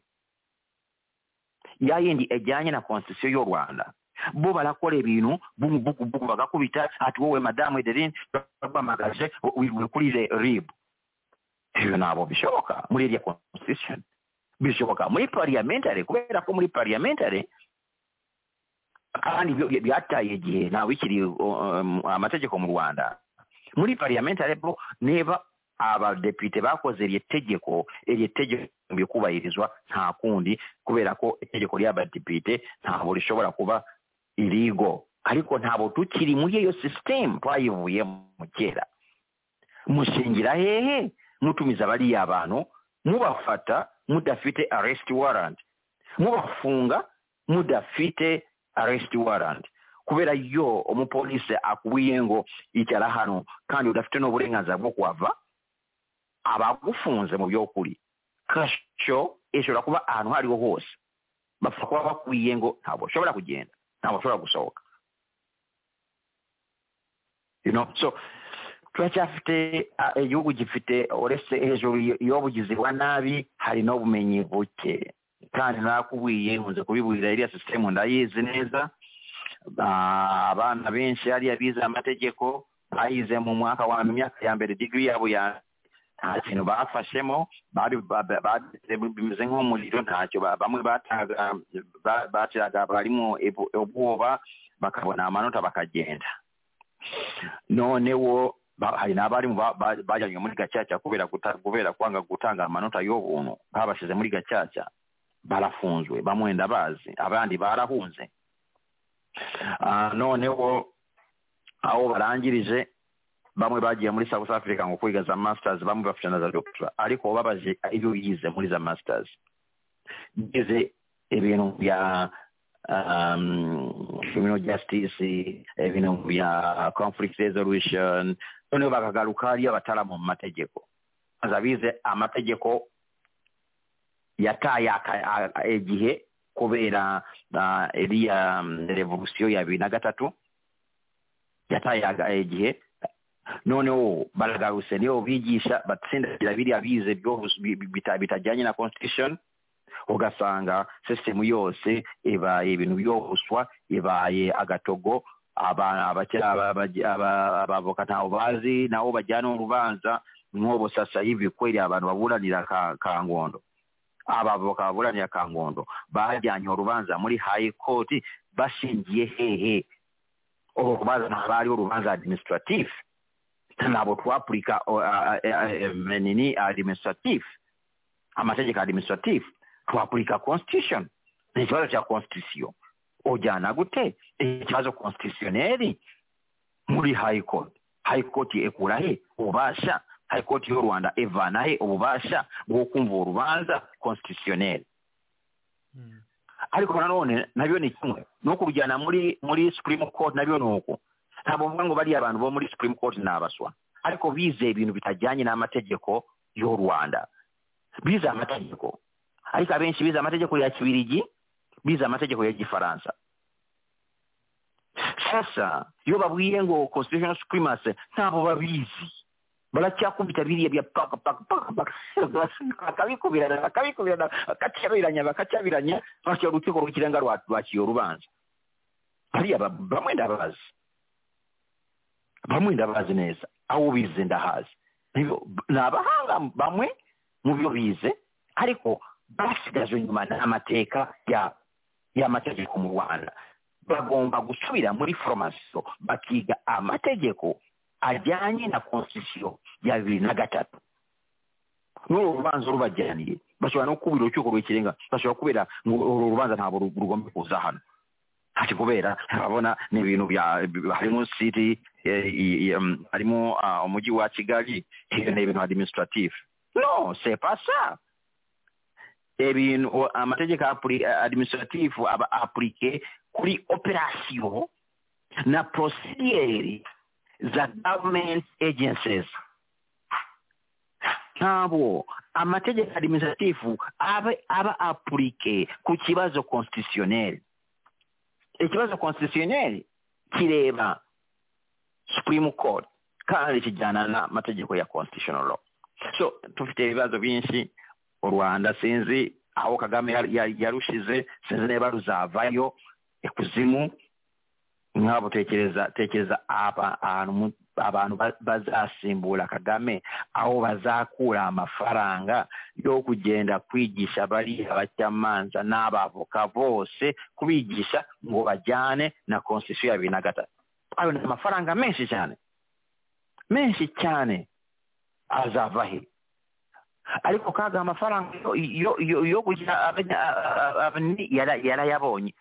ya yindi ejyanye na constitution y'u rwanda bo barakora ibintu bugubugu bagakubita ati wowe madamu ederine baguhamagaje wirwe kuri re- rib ibyo ntabwo bishoboka muri iriya constitution bishoboka muri parliamentary kubera ko muri parliamentary kandi byo- byataye igihe ntawe ikiri um, amategeko mu rwanda muri parliamentary bo niba abadepite bakoze iryo tegeko iryo tegeko rigomba kubahirizwa nta kundi kubera ko itegeko ry'abadepite ntabwo rishobora kuba irigo ariko ntabwo tukiri muri iyo sisitemu twayivuyemo kera mushingira hehe mutumiza bariya bantu mubafata mudafite arrest warrant mubafunga mudafite arrest warrant kubera yo umupolisi akubwiye ngo icara hano kandi udafite n'uburenganzira bwo kuhava abagufunze mu by'ukuri kasho ishobora kuba ahantu aho ariho hose bapfa kuba bakwiye ngo ntabwo ushobora kugenda ntabwo ushobora gusohoka you know so turacyafite ah, igihugu gifite uretse hejuru y- y'ubugizi bwa nabi hari n'ubumenyi buke kandi nakubwiye nkunze kubiburira iriya sisitemu ndayizi neza Ah, abana benshi hariya bize amategeko bayize mu mwaka wa mu myaka ya mbere digiri yabo ya nta kintu bafashemo bari ba- ba- ba- bimeze nk'umuriro ntacyo ba- bamwe bataga ba- batiraga barimo ibu- ubwoba bakabona amanota bakagenda noneho ba- hari n'abarimu ba- ba- bajyanywe muri gacaca kubera guta- kubera kwanga gutanga amanota y'ubuntu babashyize muri gacaca barafunzwe bamwe ndabazi abandi barahunze Ah, noneho aho barangirije bamwe bagiye muri south africa ngo kwiga za masters bamwe bafite na za doctora ariko babaje ibyo yize muri za masters bize ibintu bya um, criminal justice ibintu bya conflict resolution noneho bakagaruka hariyo abataramu mu mategeko baza bize amategeko yataye aka- a- igihe kubera ah, iriya mm, revolusiyo ya bibiri na gatatu yataye aga- igihe noneho baragarutse niyo bigisha batsindira biriya bize byose bi- bi- bita- bitajyanye na constitution ugasanga sisitemu yose ibaye ibintu byobuswa ibaye agatogo aba- abakera aba- aba- aba- abavoka ntawe bazi nabo bajyana urubanza nk'ubu sasa hivi kweli abantu baburanira ka, ka ngondo abavoka baburanira ka ngondo bajyanye urubanza muri high court bashingiye hehe urwo rubanza ntabwo ari urubanza administratif ntabwo twapurika o- a- a- a- em, nini administratif amategeko administratif twapurika constitution ni ikibazo cya constitution ujyana gute ikibazo constitutioneri muri high court high court ikura he ububasha high court y'u rwanda ivana he ububasha bwo kumva urubanza constitutioneri Mm. ariko nanone nabyo ni kimwe ni ukujyana muri muri supreme court nabyo ni uko ntabwo mvuga ngo bariya abantu bo muri supreme court ni abaswa ariko bize ibintu bitajyanye n'amategeko y'u rwanda bize amategeko ariko abenshi bize amategeko ya kibirigi bize amategeko ya gifaransa sasa iyo babwiye ngo constitutional supremacy ntabwo babizi baracyakubita biriya bya paka paka paka paka bakabikubirana bakabikubirana bakacyabiranya bakacyabiranya bashyira urukiko rw'ikirenga rwa- rwaciye urubanza hariya ba- bamwe ndabazi bamwe ndabazi neza aho bize ndahazi Nibo- ni abahanga bamwe mu byo bize ariko basigajwe inyuma n'amateka ya- y'amategeko mu rwanda bagomba gusubira muri foromasiyo bakiga amategeko ajyanye na constitution ya bibiri na gatatu n'uru rubanza rubajyaniye bashobora no kubira urukiko rw'ikirenga bashobora kubera ngo uru rubanza ntabwo ru- rugomba kuza hano ati kubera urabona ni ibintu bya bi- harimo city eh, i- i- em, harimo ah, umujyi wa kigali ibyo ni ibintu administrative no c'est pas ça ibintu amategeko apuri- administrative aba appliqué kuri operation na procedure za government agencies ntabwo amategeko administratifu abe aba apurike ku kibazo constitutionnel ikibazo constitutionnel kireba supreme court kandi kijyana n'amategeko ya constitutional law so dufite ibibazo byinshi u rwanda sinzi aho kagame yar- yar- yarushize sinzi niba ruzavayo ikuzimu nkabo tekereza tekereza aba- ahantu mu- abantu ba- bazasimbura kagame aho bazakura amafaranga yo kugenda kwigisha bari abacamanza n'abavoka bose kubigisha ngo bajyane na constitution ya bibiri na gatatu ayo ni amafaranga menshi cyane menshi cyane azava he ariko kaga amafaranga yo- yo- yo- yo kugira abanya- a- a- abani- yara- yarayabonye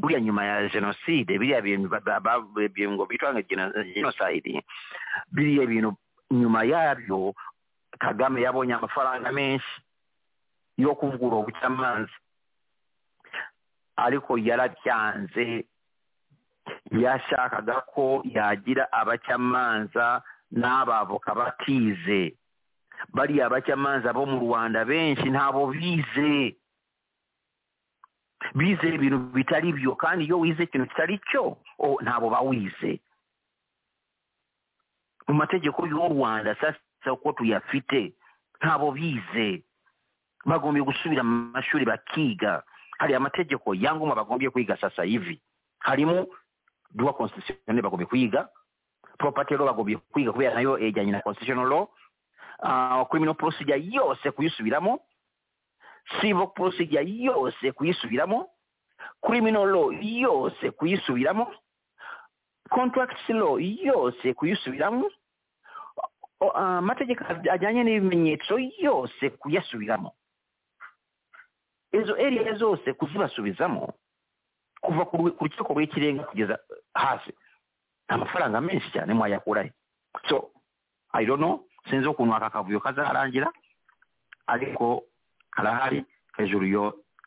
buriya nyuma ya jenoside biriya bintu ba- ba- ba- bingo bitwa nka geno- genocide biriya bintu nyuma yabyo kagame yabonye amafaranga menshi yo kuvugurura ubucamanza ariko yarabyanze yashakaga ko yagira abacamanza n'abavoka batize bariya abacamanza bo mu rwanda benshi ntabo bize bize ibintu bitari byo kandi iyo wize ikintu kitari cyo o, ntabo bawize mu mategeko y'u rwanda sasa uko tuyafite ntabo bize bagombye gusubira mu mashuri bakiga hari amategeko ya ngoma bagombye kwiga sasa hivi harimo duwa constitutionnel bagombye kwiga property law bagombye kwiga kubera nayo ijyanye na constitutional law uh, criminal procedure yose kuyisubiramo civil procedure yose kuyisubiramo criminal law yose kuyisubiramo contract law yose kuyisubiramo O- o- amategeko ajyanye n'ibimenyetso yose kuyasubiramo izo area zose kuzibasubizamo kuva ku rwe- ku rukiko rw'ikirenga kugeza hasi amafaranga menshi cyane mwayakurahe so i don't know sinzi ukuntu aka kavuyo kazarangira ariko karahari hejuru yo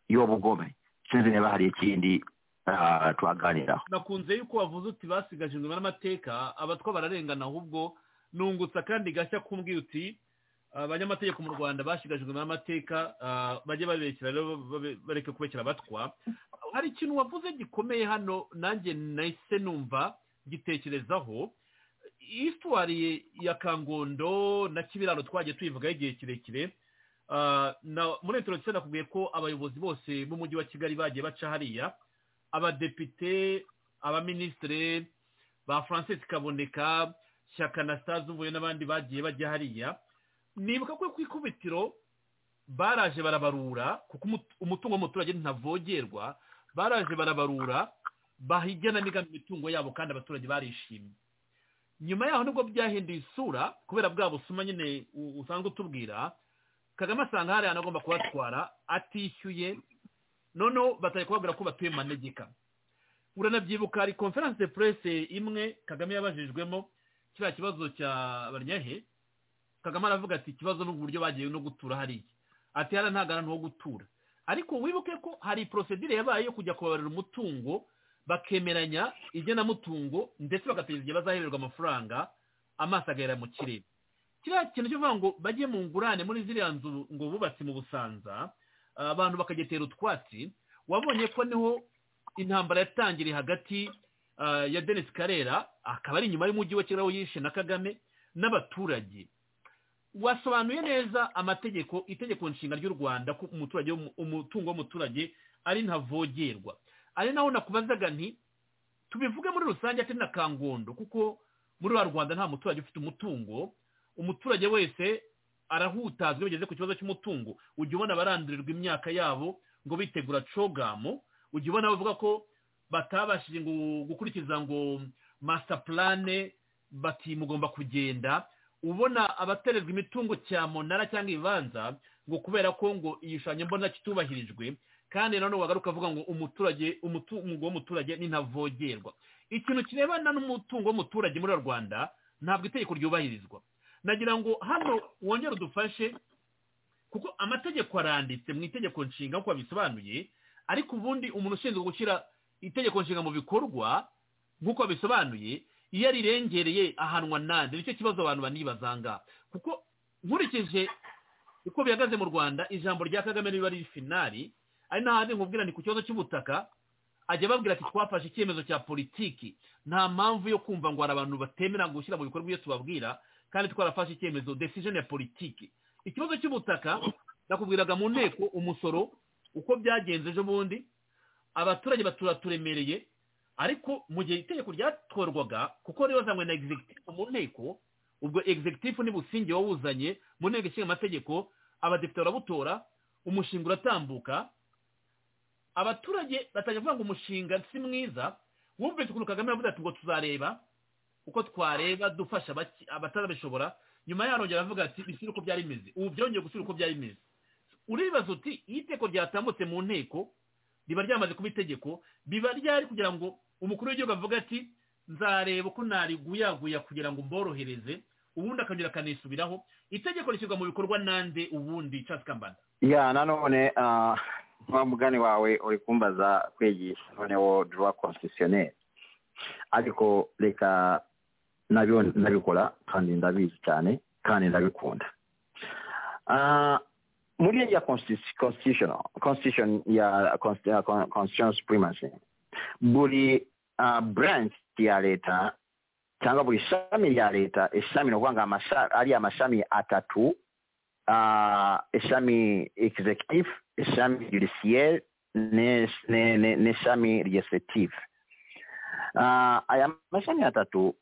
y'ubugome sinzi niba hari ikindi ah, twaganiraho nakunze yuko wavuze uti basigaje inyuma n'amateka abatwa bararengana ahubwo nungutse akandi gashya kumbwira uti abanyamategeko mu rwanda basigaje inyuma n'amateka ah, bajye babekera rero babe- bareke kubekera abatwa hari ikintu wavuze gikomeye hano nanjye nahise numva ngitekerezaho isitwari ya kangondo na kibiraro twagiye tuyivugaho igihe kirekire Ah, na- muri metero cyenda nakubwiye ko abayobozi bose b'umujyi wa kigali bagiye baca hariya abadepite abaminisitiri ba francis kaboneka shyaka na sitazi uvuye n'abandi bagiye bajya hariya nibuka ko ku ikubitiro baraje barabarura kuko umut- umutungo w'umuturage ntavogerwa baraje barabarura baha igenamigambi imitungo yabo kandi abaturage barishimye nyuma yaho nibwo byahinduye isura kubera bwa busuma nyine u- usanzwe utubwira kagame asanga hari ahantu agomba kubatwara atishyuye noneho batari kubabwira ko batuye mu manegeka uranabyibuka hari conference de presse imwe kagame yabajijwemo kiriya kibazo cya baryahe kagame aravuga ati ikibazo n'uburyo bagiye no gutura hariya ati hariya nta garanti ho gutura ariko wibuke ko hari procedure yabaye yo kujya kubabarira umutungo bakemeranya igenamutungo ndetse bagategeza igihe bazahererwa amafaranga amaso agahera mu kirere kiriya kintu cyo kuvuga ngo bajye mu ngurane muri ziriya nzu ngo bubatse mu busanza ah, abantu bakagetera utwatsi wabonye ko niho intambara yatangiriye hagati ah, ya denise karera akaba ari inyuma y'umujyi wa kigali aho yishe na kagame n'abaturage wasobanuye neza amategeko itegeko nshinga ry'u rwanda ko umuturage w'umu- umutungo w'umuturage ari ntavogerwa ari naho nakubazaga nti tubivuge muri rusange atari na kangondo kuko muri wa rwanda nta muturage ufite umutungo umuturage wese arahutazwa iyo ugeze ku kibazo cy'umutungo ujya ubona abarandurirwa imyaka yabo ngo bitegura cogamu ujya ubona bavuga ko batabashije ngo gukurikiza ngo master plan bati mugomba kugenda ubona abatererwa imitungo cyamunara cyangwa ibibanza ngo kubera ko ngo igishushanyo mbona kitubahirijwe kandi nanone wagaruka avuga ngo umuturage umutungo w'umuturage ni ntavogerwa ikintu kirebana n'umutungo w'umuturage muri rwanda ntabwo itegeko ryubahirizwa nagira ngo hano wongere udufashe kuko amategeko aranditse mu itegeko nshinga nk'uko babisobanuye ariko ubundi umuntu ushinzwe gushyira itegeko nshinga mu bikorwa nk'uko bisobanuye iyo rirengereye ahanwa nande nicyo kibazo abantu banibazanga kuko nkurikije uko bihagaze mu rwanda ijambo rya kagame riba riri finari ari n'ahandi nkubwira ni ku kibazo cy'ubutaka ajya ababwira ati twafashe icyemezo cya politiki nta mpamvu yo kumva ngo hari abantu batemera gushyira mu bikorwa ibyo tubabwira kandi twarafashe icyemezo decision ya politiki ikibazo cy'ubutaka nakubwiraga mu nteko umusoro uko byagenze ejo bundi abaturage baturaturemereye ariko mu gihe itegeko ryatorwaga kuko ribazanywe na executive mu nteko ubwo executive ni businge wawuzanye mu nteko ishinga amategeko abadepite barabutora umushinga uratambuka abaturage batangira kuvuga ngo umushinga si mwiza wumvise ukuntu kagame yavuze ati ngo tuzareba uko twareba dufasha abaki- abatarabishobora nyuma yaho arongera avuga ati bishyire uko byari bimeze ubu byongeye gushyira uko byari bimeze uribaza uti iyo iteko ryatambutse mu nteko riba ryamaze kuba itegeko biba ryari kugira ngo umukuru w'igihugu avuga ati nzareba uko nariguyaguya kugira ngo mborohereze ubundi akongera akanisubiraho itegeko rishyirwa mu bikorwa nande ubundi Charles kambanda ya nanone ah, wa mugani wawe uri kumbaza kwigisha noneho droit constitutionnel ariko reka nabyo ndabikora kandi ndabizi cyane kandi ndabikunda Ah, muri ya constitu- constitutional constitution ya const- ya con- constitutional supremacy buri ah, branch ya leta cyangwa buri shami rya leta ishami ni ukuvuga ngo amasha- ari amashami atatu uh, ishami executive ishami judiciaire ne- ne- ne- n'ishami legislative uh, aya mashami atatu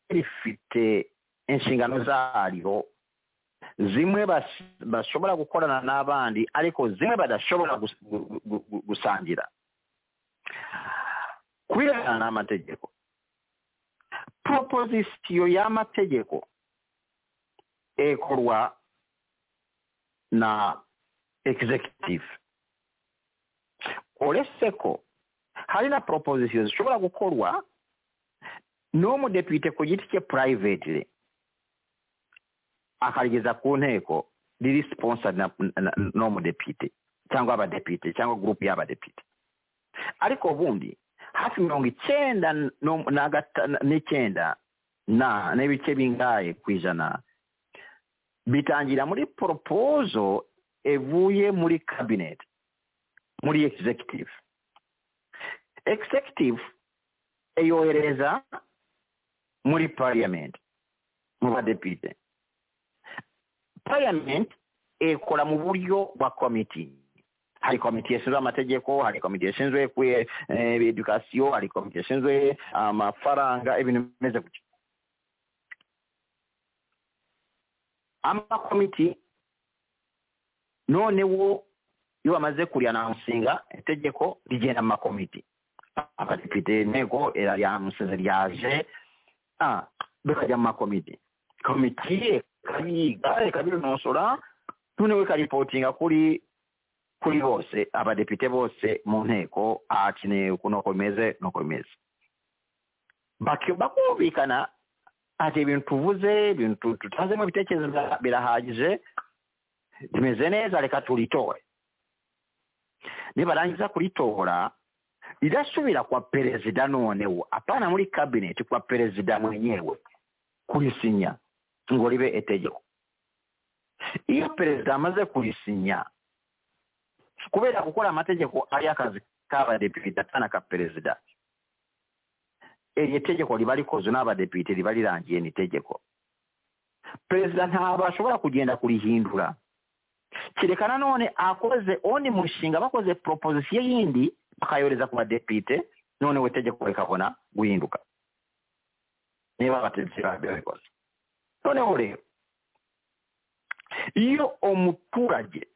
rifite inshingano zaryo zimwe bas- bashobora gukorana n'abandi ariko zimwe badashobora gus- gu- gu- gu- gusangira ku birebana n'amategeko proposition y'amategeko ekorwa na executive uretse ko hari na proposition zishobora gukorwa n'umudepite ku giti cye privately akarigeza ku nteko riri sponsored na- na- na- n'umudepite cyangwa abadepite cyangwa gurupe y'abadepite ariko ubundi hafi mirongo icyenda n'um- na gata- na- n'icyenda na n'ibice bingahe ku ijana bitangira muri poropozo evuye muri kabineti muri executive executive eyohereza muri parliament mu badepite parliament ekora mu buryo bwa komiti hari komite ishinzwe amategeko hari komite ishinzwe ku edukasiyo hari komite ishinzwe amafaranga ibintu bimeze gutyo amakomiti noneho iyo bamaze kurihana mushinga itegeko rigena amakomiti abadepite inteko yamusize ryaje ah, bikajya mu makomiti komiti ikayiga ikabinosora noneho ikaripotinga kuri kuri bose abadepite bose mu nteko ati nteko nuko bimeze nuko bimeze Baki- bakumvikana ati ibintu tuvuze ibintu tu- tutanzemo ibitekerezo bira- birahagije tumeze neza reka turitore nibarangiza kuritora rirasubira kwa perezida noneho apana muri kabineti kwa perezida mwenyewe kurisinya ngo ribe itegeko iyo perezida amaze kuyisinya kubera gukora amategeko ari akazi k'abadepite atana ka perezida iryo tegeko riba rikozwe n'abadepite riba rirangiye ni itegeko perezida ntabwo ashobora kugenda kurihindura kereka nanone akoze undi mushinga bakoze proposition yindi bakayohereza ku badepite noneho itegeko rikabona guhinduka niba abategetsi babikoze noneho rero iyo umuturage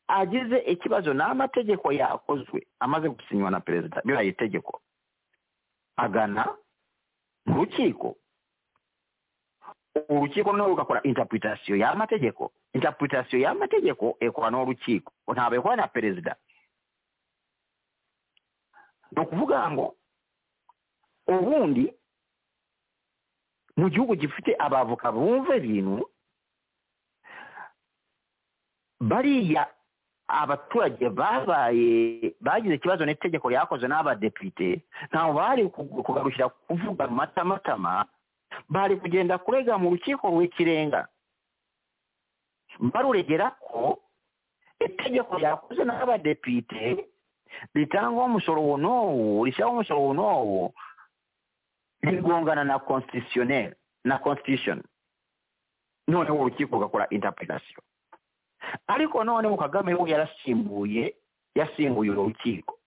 agize ikibazo n'amategeko yakozwe amaze gusinywa na perezida biriya itegeko agana mu rukiko urukiko noneho rugakora interpretation y'amategeko interpretation y'amategeko ikora n'urukiko ntabwo ikora na perezida ni ukuvuga ngo ubundi mu gihugu gifite abavoka bumva ibintu bariya abaturage babaye bagize ikibazo n'itegeko ryakozwe n'abadepite ntabwo bari kugarukira kuvuga matamatama bari kugenda kurega mu rukiko rw'ikirenga baruregera ko itegeko ryakozwe n'abadepite ritangwaho umusoro uwo n'uwo rishyiraho umusoro uwo n'uwo rigongana na constitutionnel na constitution noneho urukiko rugakora interpretation ariko noneho kagame we yarasimbuye yasimbuye urwo rukiko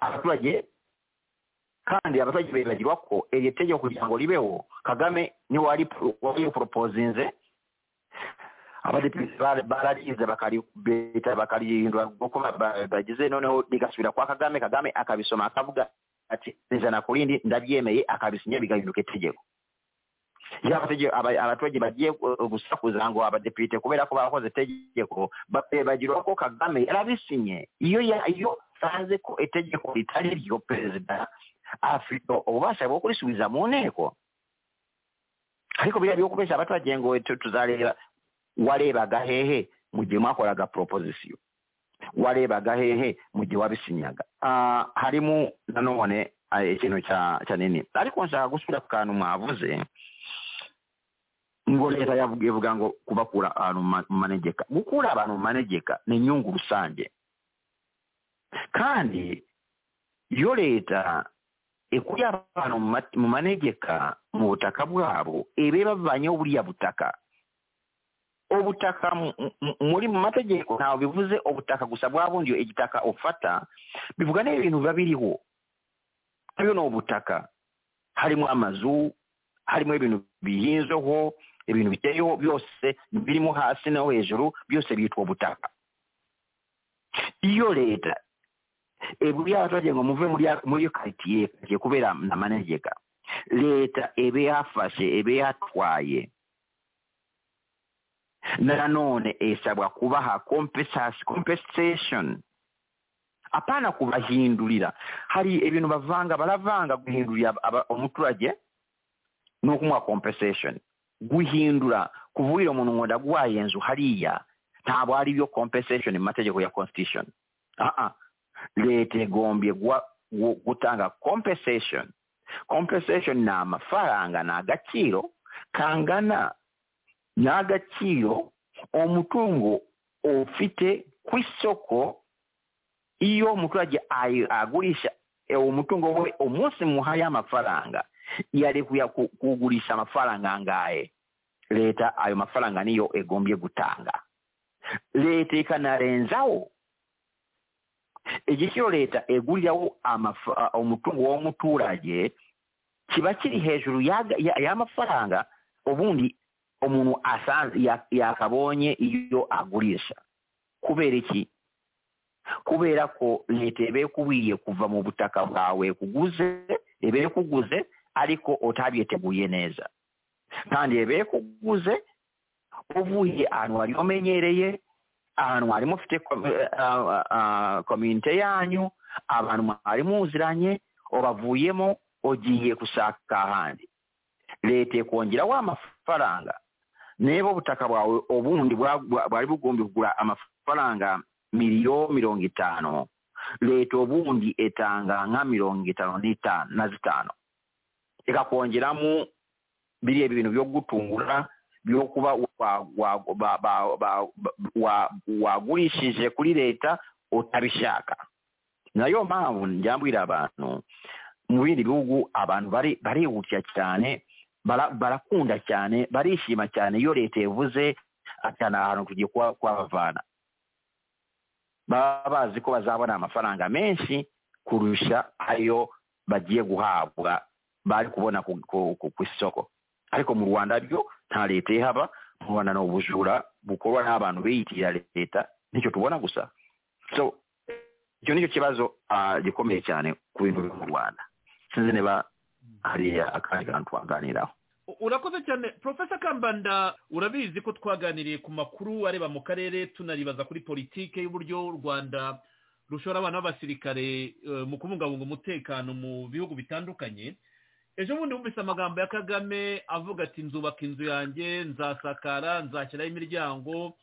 abaturage kandi abaturage bibagirwa ko iryo tegeko kugira ngo ribeho kagame niwe wari poropozinze abadepite bararize bakaribeta bakarihindura uko bagize noneho rigasubira kwa kagame kagame akabisoma akavuga ati ijana ku rindi ndabyemeye akabisinya bigahinduka itegeko abaturage bagiye gusakuza ngo abadepite kubera ko bakoze itegeko bagirwa ko kagame yarabisinye iyo iyo asanze ko itegeko ritari ryo perezida afite ububasha bwo kurisubiza mu nteko ariko biriya byo kubeshya abaturage ngo tuzareba warebaga hehe mu gihe mwakoraga proposition warebaga hehe mu gihe wabisinyaga harimo nanone ikintu cya nini ariko nshaka gusubira ku kantu mwavuze ngo leta yavuga ngo kubakura ahantu mu manegeka gukura abantu mu manegeka ni inyungu rusange kandi iyo leta ikuye abantu mu manegeka mu butaka bwabo ibe bavanyeho buriya butaka ubutaka muri mu mategeko ntabwo bivuze ubutaka gusa bwa bundi igitaka ufata bivuga n'ibintu biba biriho nabyo ni ubutaka harimo amazu harimo ibintu bihinzeho ibintu biteyeho byose birimo hasi no hejuru byose byitwa ubutaka iyo leta iburiye abaturage ngo muve muri iyo karitsiye karitsiye kubera na manegeka leta ibe yafashe ibe yatwaye nanone isabwa kubaha compensation apana kubahindurira hari ibintu bavanga baravanga guhindurira umuturage ni ukumuha compensation guhindura kuvugira umuntu ngo ndaguhaye inzu hariya ntabwo ari byo compensation mu mategeko ya constitution aa leta igombye gutanga compensation compensation ni amafaranga ni agaciro kangana n'agaciro umutungo ufite ku isoko iyo umuturage agurisha uwo mutungo we umunsi muhaye amafaranga yari kugurisha amafaranga angahe leta ayo mafaranga niyo egombye gutanga leta ikanarenzaho igiciro leta eguriraho umutungo w'umuturage kiba kiri hejuru y'amafaranga ubundi umuntu asanze yakabonye iyo agurisha kubera iki kubera ko leta iba ikubiye kuva mu butaka bwawe kuguze iba kuguze ariko utabiteguye neza kandi iba kuguze uvuye ahantu wari umenyereye ahantu mwari mufite komite yanyu abantu mwari muziranye ubavuyemo ugiye gushaka ahandi leta ikongeraho amafaranga niba ubutaka bwawe ubundi bwari bugombye kugura amafaranga miliyoni mirongo itanu leta ubundi itanga nka mirongo itanu n'itanu na zitanu ikakongeramo biriya bintu byo gutungura byokuba wa- wa- ba- ba- ba- wa- wagulishije kuri leta utabishaka nayo mpamvu njyambwira abantu mu bindi bihugu abantu bari barihutira cyane bara- barakunda cyane barishima cyane iyo leta yavuze atana ahantu tugiye kuba- kuhabavana baba bazi ko bazabona amafaranga menshi kurusha ayo bagiye guhabwa bari kubona ku- ku ku- ku isoko ariko mu rwanda byo nta leta ihaba mu rwanda ni ubujura bukorwa n'abantu biyitirira leta nicyo tubona gusa so icyo nicyo kibazo ah, gikomeye cyane ku bintu byo mu rwanda sinzi niba hari akandi kantu twaganiraho U- urakoze cyane profesa kambanda urabizi ko twaganiriye ku makuru areba mu karere tunaribaza kuri politike y'uburyo u rwanda rushora abana b'abasirikare eh, mu kubungabunga umutekano mu bihugu bitandukanye ejo bundi wumvise amagambo ya kagame avuga ati nzubaka inzu yanjye nzasakara nzashyiraho imiryango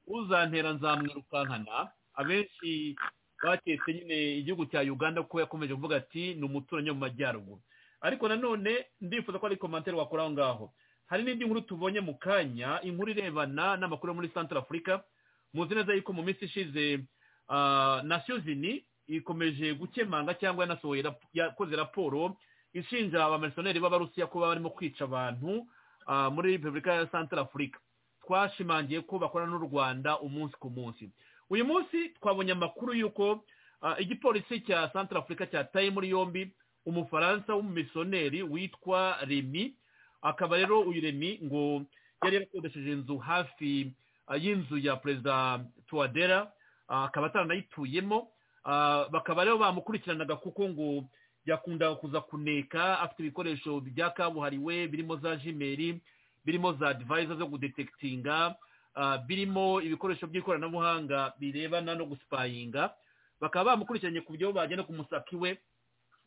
uzantera nzamwirukankana abenshi baketse nyine igihugu cya uganda kuko yakomeje kuvuga ati ni umuturanyi wo mu majyaruguru ariko nanone ndifuza ko ari komantere wakora aho ngaho hari n'indi nkuru tubonye mu kanya inkuru irebana n'amakuru yo muri central africa muzi neza yuko mu minsi ishize ah, nation zini ikomeje gukemanga cyangwa yanasohoye rap- yakoze raporo ishinja abamisiyoneri b'abarusiya kuba barimo kwica abantu ah, muri repubulika ya central africa twashimangiye ko bakorana n'u rwanda umunsi ku munsi uyu munsi twabonye amakuru y'uko ah, igipolisi cya central africa cyataye muri yombi umufaransa w'umumisiyoneri witwa remi akaba rero uyu remi ngo yari yarakodesheje inzu hafi ah, y'inzu ya perezida tuwadera ah, akaba ataranayituyemo Ah, bakaba rero bamukurikiranaga kuko ngo yakundaga kuza kuneka afite ibikoresho bya kabuhariwe birimo za jimeri birimo za divayiza zo gudetekitinga ah, birimo ibikoresho by'ikoranabuhanga birebana no gusipayinga bakaba bamukurikiranye ku byo bagenda kumusaka iwe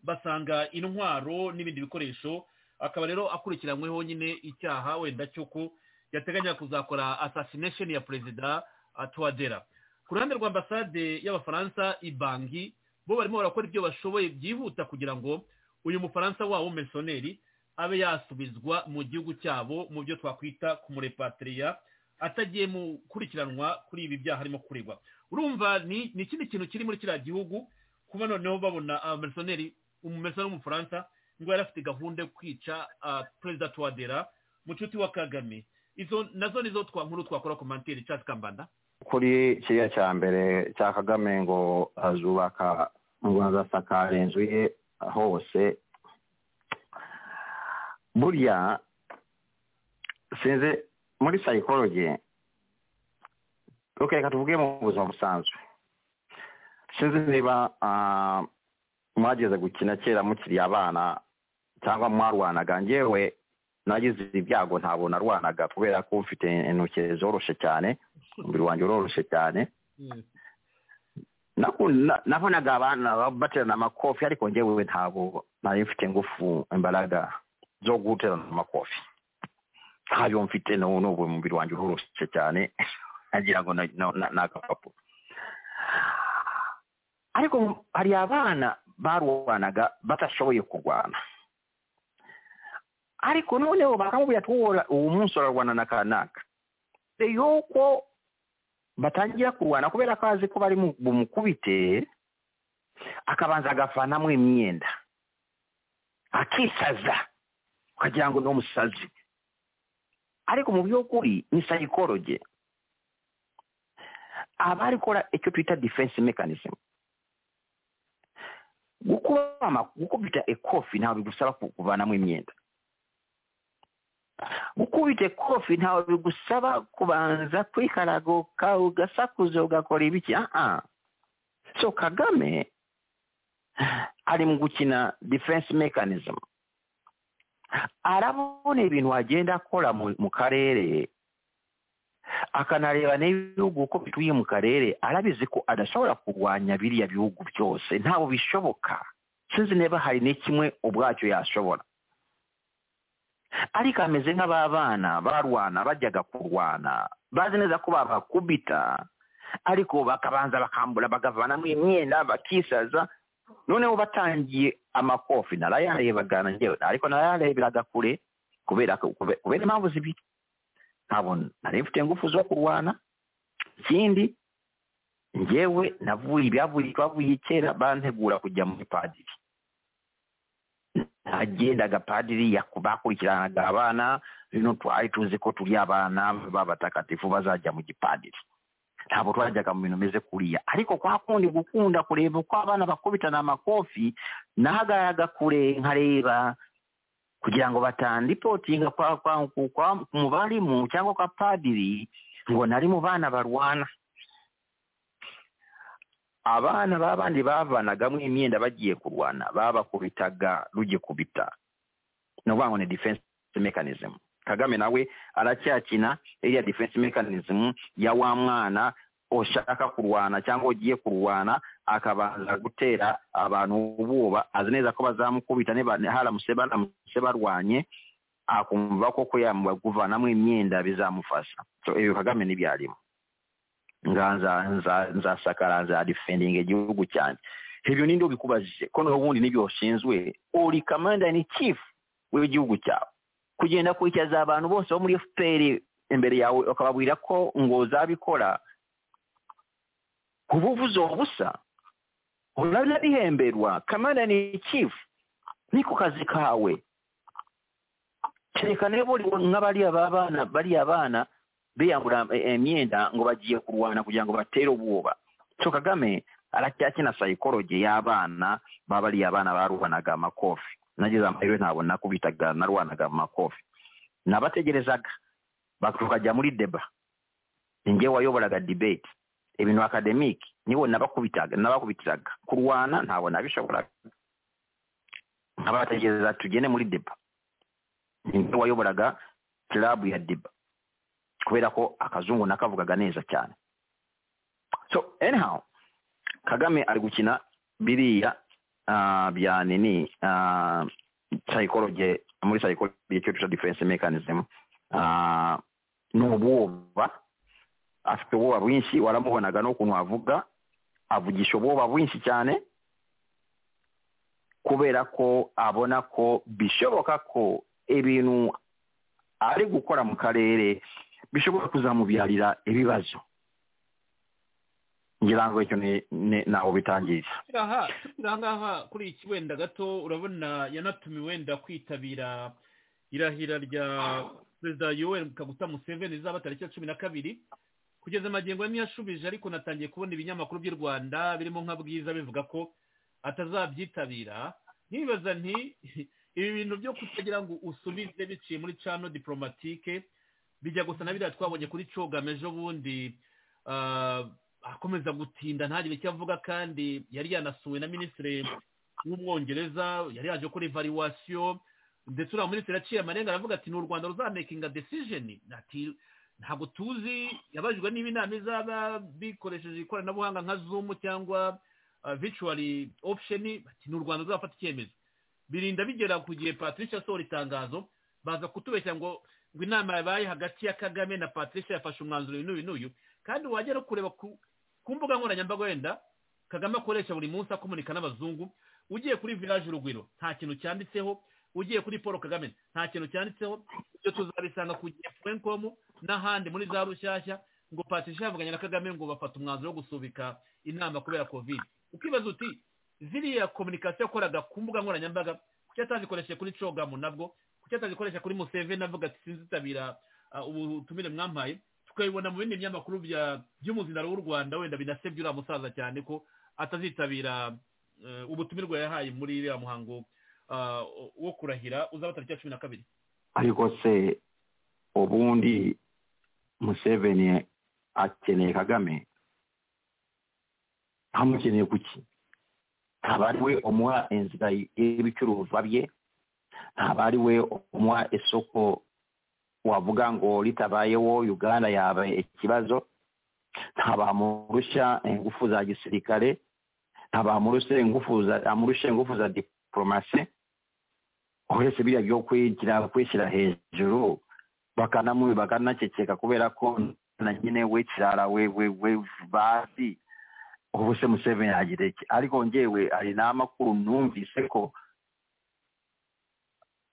basanga intwaro n'ibindi bikoresho akaba rero akurikiranyweho nyine icyaha wenda cy'uko yateganya kuzakora assassination ya perezida ah, tuwadera ku ruhande rwa ambasade y'abafaransa ibangi bo barimo barakora ibyo bashoboye byihuta kugira ngo uyu mufaransa wabo w'umusoneri abe yasubizwa mu gihugu cyabo mu byo twakwita kumurepatriya atagiye mu kurikiranwa kuri ibi byaha arimo kuregwa urumva ni ni ikindi kintu kiri muri kiriya gihugu kuba noneho babona abamisiyoneri umumisiyoneri w'umufaransa ngo yari afite gahunda yo kwica ah, perezida tuwadera mucuti wa kagame izo nazo nizo twa nkuru twakora komantiri casi kambanda kuri kiriya cya mbere cya kagame ngo azubaka ngo azasakara inzu ye hose burya sinzi muri sayikoloji reka tuvuge mu buzima busanzwe sinzi niba ah, mwageze gukina kera mukiri abana cyangwa mwarwanaga njyewe nagize ibyago ntabwo narwanaga kubera ko mfite intoki zoroshye cyane umubiri wanjye uroroshye cyane Naku- na- nabonaga abana baterana amakofi ariko njyewe ntabwo nari mfite ingufu imbaraga zo guterana amakofi ntayo mfite n'ubu n'ubu umubiri wanjye uroroshye cyane nagira ngo na- na- na- ni agapapuro ariko hari abana barwanaga batashoboye kurwana ariko noneho bakamubwira ati "Wowe ura- uwo munsi urarwana na kanaka mbere yuko batangira kurwana kubera ko azi ko bari mu- bumukubite akabanza agafanamo imyenda akisaza ukagira ngo ni umusazi ariko mu by'ukuri ni sayikoroge aba arikora icyo twita defense mechanism gukuba ama- gukubita ekofi ntabwo bigusaba ku- kuvanamo imyenda gukubita kofi ntawe bigusaba kubanza kwikaraguka ugasakuza ugakora ibiki aha so kagame ari mu gukina defense mechanism arabona ibintu agenda akora mu mu karere akanareba n'ibihugu uko bituye mu karere arabizi ko adashobora kurwanya biriya bihugu byose ntabwo bishoboka sinzi niba hari n'ikimwe ubwacyo yashobora ariko ameze nk'aba bana barwana bajyaga kurwana bazi neza ko babakubita ariko bakabanza bakambura bakavanamo imyenda bakisaza noneho batangiye amakofi narayarebaga na njyewe ariko narayareberaga kure kubera kubera impamvu zibiri ntabwo nari mfite ingufu zo kurwana ikindi njyewe navuye ibyavuye twavuye kera bantegura kujya muri padiri nagendaga padiri yaku- bakurikiranaga abana bino twari tuzi ko turi abana b'abatagatifu bazajya mu gipadiri ntabwo twajyaga mu bintu bimeze kuriya ariko kwa kundi gukunda kureba uko abana bakubitana amakofi nahagaraga kure nkareba kugira ngo batandipotinga kwa, kwa, ku- kwa, ku mubarimu cyangwa kwa padiri ngo nari mu bana barwana abana b'abandi bavanagamo imyenda bagiye kurwana babakubitaga rugikubita ni ukuvuga ngo ni defense mechanism kagame nawe aracyakina iriya defense mechanism ya wa mwana ushaka kurwana cyangwa ugiye kurwana akabanza gutera abantu ubwoba azi neza ko bazamukubita niba haramutse baramutse barwanye akumva ko kuyamba kuvanamo imyenda bizamufasha so ibi kagame ntibyarimo nganza nza- nzasakara nzadefendinga igihugu cyanjye ibyo ninde ubikubajije ko n'ubundi nibyo washinzwe uri commander in chief w'igihugu cyawe kugenda kurikiza abantu bose bo muri fpr imbere yawe ukababwira ko ngo uzabikora uba uvuze ubusa urabihemberwa kamanda ni chief ni ku kazi kawe kereka niba uri nk'abariya ba bana bariya bana biyambura eh, imyenda ngo bagiye kurwana kugira ngo batere ubwoba so kagame aracyakina sayikoroge y'abana ba bariya bana barubanaga amakofi nageze amahirwe ntabwo nakubitaga narwanaga amakofi nabategerezaga bak- tukajya muri deba ninjye wayoboraga debate ibintu academic nibo nabakubitaga nabakubitiraga kurwana ntabwo nabishoboraga nkabategereza tugende muri deba ninjye wayoboraga club ya deba kubera ko akazungu nakavugaga neza cyane so anyhow kagame ari gukina biriya ah, bya nini ah, psychology muri psychology icyo tuca defense mechanism Ah, ni ubwoba afite ubwoba bwinshi waramubonaga n'ukuntu avuga avugisha ubwoba bwinshi cyane kubera ko abona ko bishoboka ko ibintu ari gukora mu karere bishobora kuzamubyarira ibibazo ngira ngo icyo ni- ni- ntaho bitangiriza aha tukiri ahangaha kuri iki wenda gato urabona yanatumiwe wenda kwitabira irahira rya perezida yoweri kaguta museveni izaba tariki ya cumi na kabiri kugeza magingo ane yashubije ariko natangiye kubona ibinyamakuru by'u rwanda birimo nka bwiza bivuga ko atazabyitabira nkibaza nti ibi bintu byo kutagira ngo usubize biciye muri cano diporomatike bijya gusa na biriya twabonye kuri cogame ejo bundi ah, akomeza gutinda ntagire icyo avuga kandi yari yanasuwe na minisitiri w'umwongereza yari yaje gukora evaluwasiyo ndetse uriya minisitiri yaciye amarenga aravuga ati ni u rwanda ruzamakinga desijeni ati ntabwo tuzi yabajijwe niba inama izaba bikoresheje ikoranabuhanga nka zumu cyangwa vicuwari opusheni ati ni u rwanda ruzafata icyemezo birinda bigera ku gihe patricia asohora itangazo baza kutubeshya ngo ngo inama yabaye hagati ya kagame na patricia yafashe umwanzuro uyu n'uyu n'uyu kandi wagera kureba ku ku mbuga nkoranyambaga wenda kagame akoresha buri munsi akomunika n'abazungu ugiye kuri village urugwiro nta kintu cyanditseho ugiye kuri paul kagame nta kintu cyanditseho ibyo tuzabisanga ku gihe frenkom n'ahandi muri za rushyashya ngo patricia yavuganye na kagame ngo bafata umwanzuro wo gusubika inama kubera covid ukibaza uti ziriya komunikasiyo yakoraga ku mbuga nkoranyambaga kuki atazikoresheje kuri cogamu nabwo kuki atazikoresha kuri museveni avuga ati sinzitabira ah, ubutumire mwampaye tukabibona mu bindi binyamakuru bya- by'umuzinaro w'u rwanda wenda binasebye uriya musaza cyane ko atazitabira eh, ubutumirwa yahaye muri iriya muhango ah, wo kurahira uzaba tariki ya cumi na kabiri ariko se ubundi museveni akeneye kagame ntamukeneye kuki ntaba ari we umuha inzira y'ibicuruzwa bye ntaba ari we umuha isoko wavuga ngo ritabayeho uganda yaba ikibazo ntabamurusha ingufu za gisirikare ntabamurusha ingufu za amurusha ingufu za diporomasi uretse biriya byo kwigira kwishyira hejuru bakanamu bakanaceceka kubera ko na nyine we kirara we we we bazi ubu se museveni yagira iki ariko njyewe hari n'amakuru numvise ko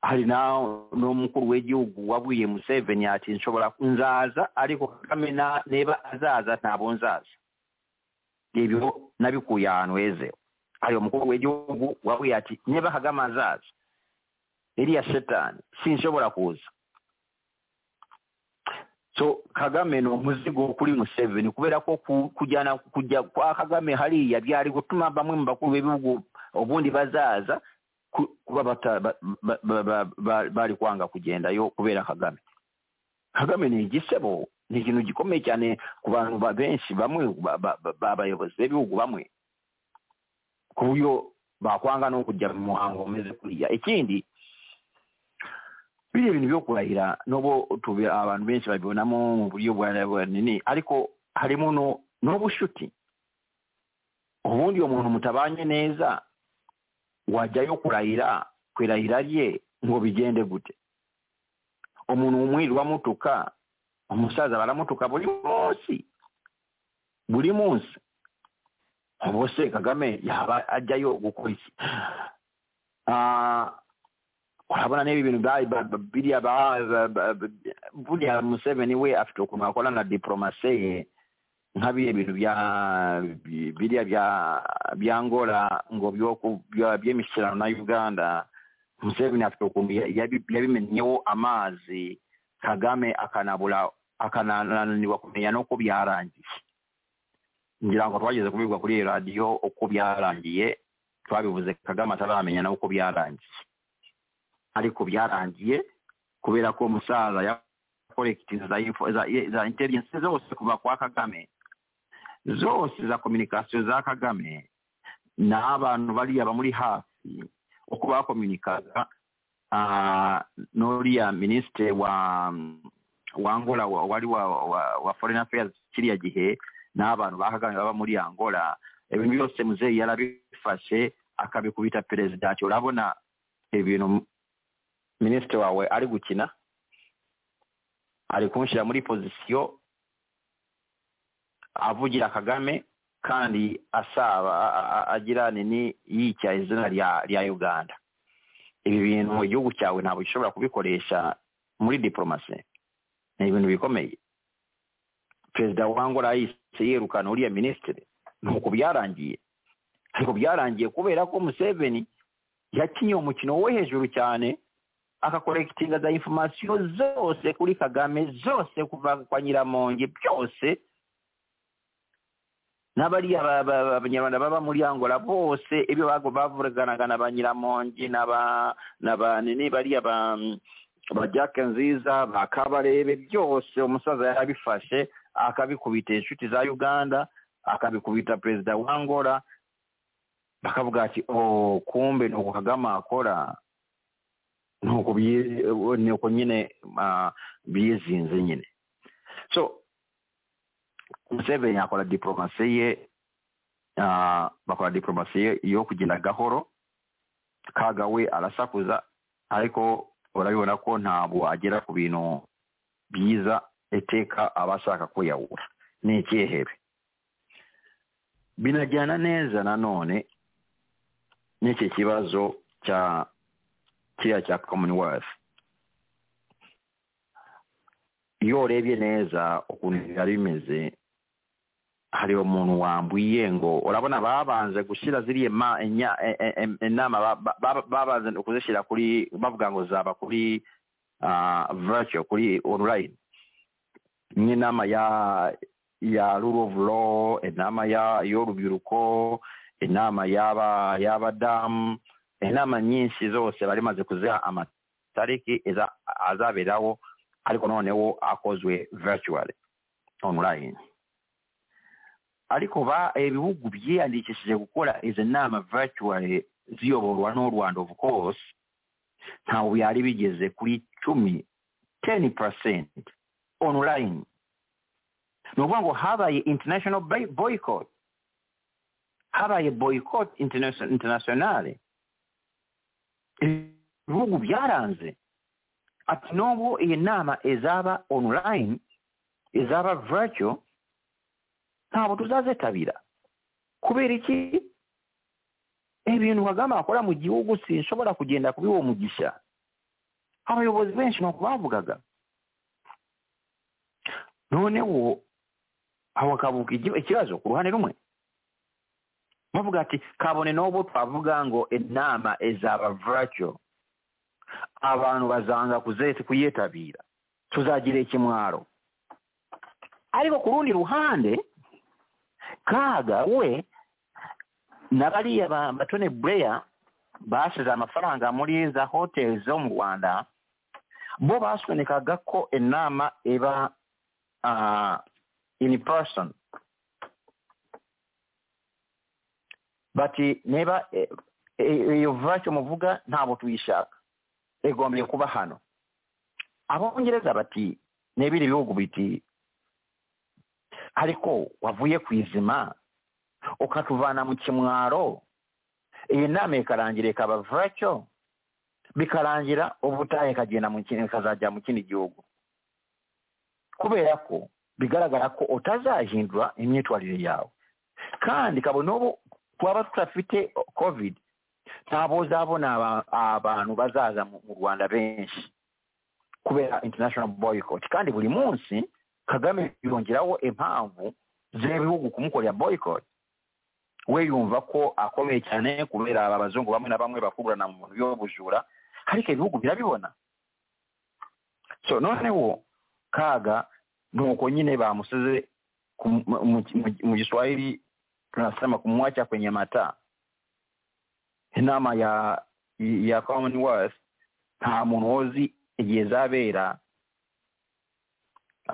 hari na- n'omukulu w'egihugu wabwiye museveni ati nsobola nzaaza ariko kagame na- neba azaaza nabo nzaaza ebyo nabikuuye ahanweze hari omukulu w'egihugu wabwiye ati neba kagame azaaza eri ya setaani sinsobola kuuza so kagame n'omuzigo okuli museveni kubeerako oku- kujana kujja kwa kagame haliya byaliko tuma bamwe mu bakulu b'ebibugu obundi bazaaza ku- kuba bata- ba- ba- ba- ba- ba- bali kwanga kugendayo kubeera kagame kagame negisebo nekintu gikome cyane ku bantu ba- benshi bamwe ba- ba- ba- b'abayobozi b'ebibugu bamwe ku buryo bakwanga n'okujja mu muhango omeze kuriya ekindi biri ebintu byokurahira nobo tube abantu benshi babibonamu mu buryo bwa- bwa nini ariko harimu no- n'obushuti obundi omuntu mutabanye neza wajyayo kurahira kwerahira rye ngo bigende gute umuntu umwirirwa mutuka umusaza baramutuka buri munsi buri munsi ubuse kagame yaba ajyayo gukora iki Ah, urabona n'ebi bintu bya- ba- ba- biriya ba- ba- ba- ba- buriya museveni we afite ukuntu akora na diporomasi ye nka biriya bintu bya bi- biriya bya bya ngora ngo byo ku- bya- by'imishyikirano na uganda museveni afite ukuntu ya- yabi- yabimenyeho amazi kagame akanabura akanananirwa kumenya n'uko byarangiye ngira ngo twageze kubibwa kuri iyi radiyo uko byarangiye twabivuze kagame ataramenya n'uko byarangiye ariko byarangiye kubera ko musaza yakorekitingi za info za, za intelligence zose kuva kwa kagame zose za communication za kagame n'abantu bariya bamuri hafi uko bakominikaga ah, n'uriya minisitiri wa wa angola wa- wari wa, wa, wa foreign affairs kiriya gihe n'abantu ba kagame baba muri angola ibintu byose muzeyi yarabifashe akabikubita perezida ati urabona ibintu minisitiri wawe ari gukina ari kunshyira muri pozisiyo avugira kagame kandi asaba a- a- a- agira nini yitya izina rya rya uganda ibi bintu mu gihugu cyawe ntabwo gishobora kubikoresha muri diporomasi ni ibintu bikomeye perezida wa angola yahise yirukana uriya minisitiri nuko byarangiye ariko byarangiye kubera ko museveni yakinye umukino wo hejuru cyane akakorekitinga za informasiyo zose kuri kagame zose kuva kwa nyiramonge byose n'abariya ba- ba- ba- abanyarwanda baba muri angola bose ibyo bago- bavuganaga na ba nyiramonge n'aba n'aba nini bariya ba ba jake nziza ba kabarebe byose umusaza yarabifashe akabikubita inshuti za uganda akabikubita perezida wa angola bakavuga ati o kumbe ni uku kagame akora nuko byi- ubu nuko nyine ah, byizinze nyine so museveni akora diporomasi ye ah, bakora diporomasi ye yo kugenda gahoro kaga we arasakuza ariko urabibona ko ntabwo agera ku bintu byiza iteka aba ashaka ko yawura ni icyehebe binajyana neza nanone n'iki kibazo cya kiriya cya commonwealth iyo urebye neza ukuntu biba bimeze hari umuntu wambwiye ngo urabona babanze gushyira ziriya ma- enya- e- e- e- inama ba- ba- ba- babanze kuzishyira kuri bavuga ngo zaba kuri ah, virtual kuri online n'inama ya ya rule of law inama ya y'urubyiruko inama y'aba y'abadamu inama nyinshi zose bari maze kuziha amatariki iza- azaberaho ariko noneho akozwe virtually online ariko ba ibihugu byiyandikishije gukora izi nama virtually ziyoborwa n'u rwanda of course ntawe byari bigeze kuri cumi ten percent online ni ukuvuga ngo habaye international boy- boycott habaye boycott interna- internationale ibihugu byaranze ati n'ubwo iyi nama izaba online izaba virtual ntabwo tuzazitabira kubera iki ibintu kagame akora mu gihugu sinshobora kugenda kubiha umugisha abayobozi benshi ni ukubavugaga noneho aho bakavuga igi- ikibazo ku ruhande rumwe bavuga ati kabone n'ubu twavuga ngo inama izaba viracyo abantu bazanga kuzetse kuyitabira tuzagira ikimwaro ariko ku rundi ruhande kaga we na bariya ba batone bureya basize amafaranga muri za hoteli zo mu rwanda bo basunika ko inama iba uh, in person bati niba eh, eh, iyo vacyo muvuga ntabwo tuyishaka igombye kuba hano abongereza bati n'ibindi bihugu biti ariko wavuye ku izima ukatuvana mu kimwaro iyi nama ikarangira ikaba vacyo bikarangira ubutaha ikagenda mu kindi ikazajya mu kindi gihugu kubera ko bigaragara ko utazahindura imyitwarire yawe kandi kabona ubu twaba tudafite covid ntabwo uzabona aba- abantu bazaza mu mu rwanda benshi kubera international boycott kandi buri munsi kagame yongeraho impamvu z'ibihugu kumukorera boycott we yumva ko akomeye cyane kubera aba bazungu bamwe na bamwe bakururana mu bintu by'ubujura ariko ibihugu birabibona so noneho kaga nuko nyine bamusize ku- mu- mu- mu- mu Kiswahili tunasema kumwacha kwenye mataa. Inama ya ya Commonwealth nta muntu uzi igihe izabera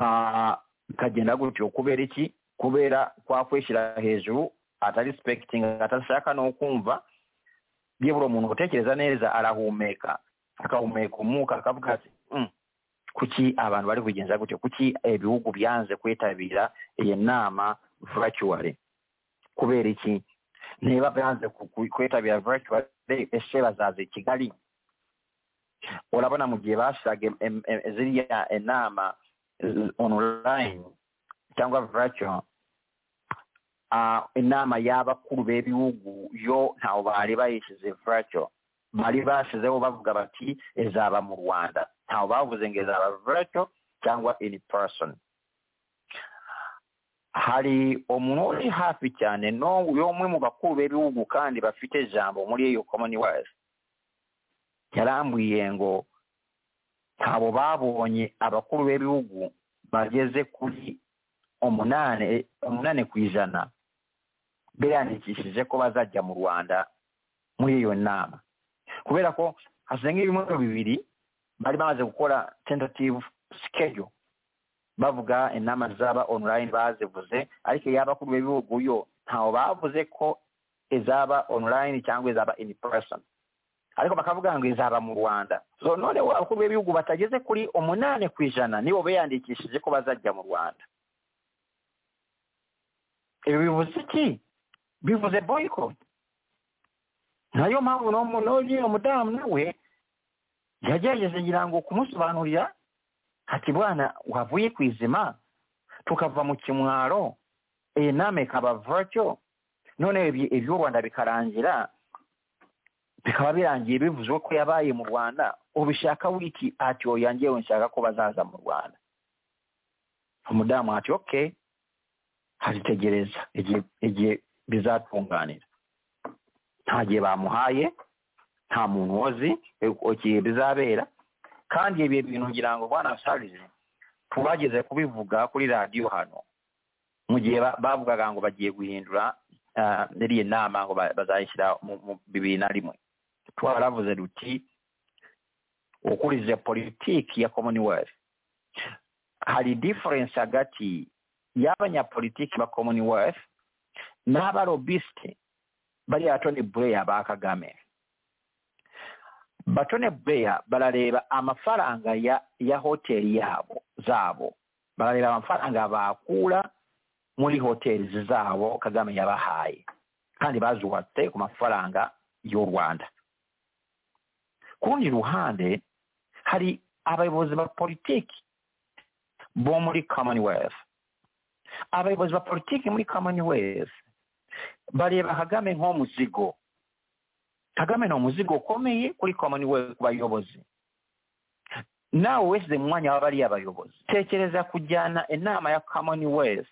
Ah, bikagenda gutyo kubera iki kubera kwa kwishyira hejuru atarisipekitinga atashaka no kumva byibura umuntu utekereza neza arahumeka akahumeka umwuka akavuga ati "Mm, kuki abantu bari kugenza gutyo kuki ibihugu byanze kwitabira iyi nama virtually kubera iki niba byanze ku- ku- kwitabira virtually ese bazaza i kigali urabona mu gihe bashiraga em- em- em- ziriya inama eh, online cyangwa virtual ah, inama y'abakuru b'ibihugu yo ntawe bari bayishyize virtual bari bashyizeho bavuga bati izaba mu rwanda ntawe bavuze ngo izaba virtual cyangwa in person hari umuntu uri hafi cyane no- y'umwe mu bakuru b'ibihugu kandi bafite ijambo muri iyo commonwealth yarambwiye ngo ntabwo babonye abakuru b'ibihugu bageze kuri umunane umunane ku ijana biyandikishije ko bazajya mu rwanda muri iyo nama kubera ko hasenga ibimwe bibiri bari bamaze gukora tentative schedule bavuga inama zaba online bazivuze ariko iy'abakuru b'ibihugu yo ntawe bavuze ko izaba online cyangwa izaba in person ariko bakavuga ngo izaba mu rwanda so noneho abakuru b'ibihugu batageze kuri umunani ku ijana nibo biyandikishije ko bazajya mu rwanda ibi bivuze iki bivuze boycott nayo mpamvu no mu- n'uyu umudamu nawe yagerageje ngira ngo kumusobanurira ati bwana wavuye ku izima tukava mu kimwaro iyi nama ikaba virtual none ibi- iby'u rwanda bikarangira bikaba birangiye bivuzwe ko yabaye mu rwanda ubishaka wiki ati oya yangewe nshaka ko bazaza mu rwanda umudamu ati okay hazitegereza igihe igihe bizatunganira nta gihe bamuhaye nta muntu uzi igihe bizabera kandi ibi bintu ngira ngo bwana sarije tubageze kubivuga kuri radiyo hano mu gihe ba- bavugaga ngo bagiye guhindura ah, iriya nama ngo ba- bazayishyira mu mu bibiri na rimwe twaravuze duti ukurize politiki ya commonwealth hari difference hagati y'abanyapolitiki ba commonwealth n'abarobisite bariya tony blair ba kagame batone beya barareba amafaranga ya ya hoteli yabo zabo barareba amafaranga bakura muri hoteli zabo kagame yabahaye kandi bazubatse ku mafaranga y'u rwanda ku rundi ruhande hari abayobozi ba politiki bo muri commonwealth abayobozi ba politiki muri commonwealth bareba kagame nk'umuzigo kagame ni umuzigo ukomeye kuri commonwealth ku bayobozi naawe weesize mu mwanya w'abali abayobozi teekereza kujyana ennaama ya commonwealth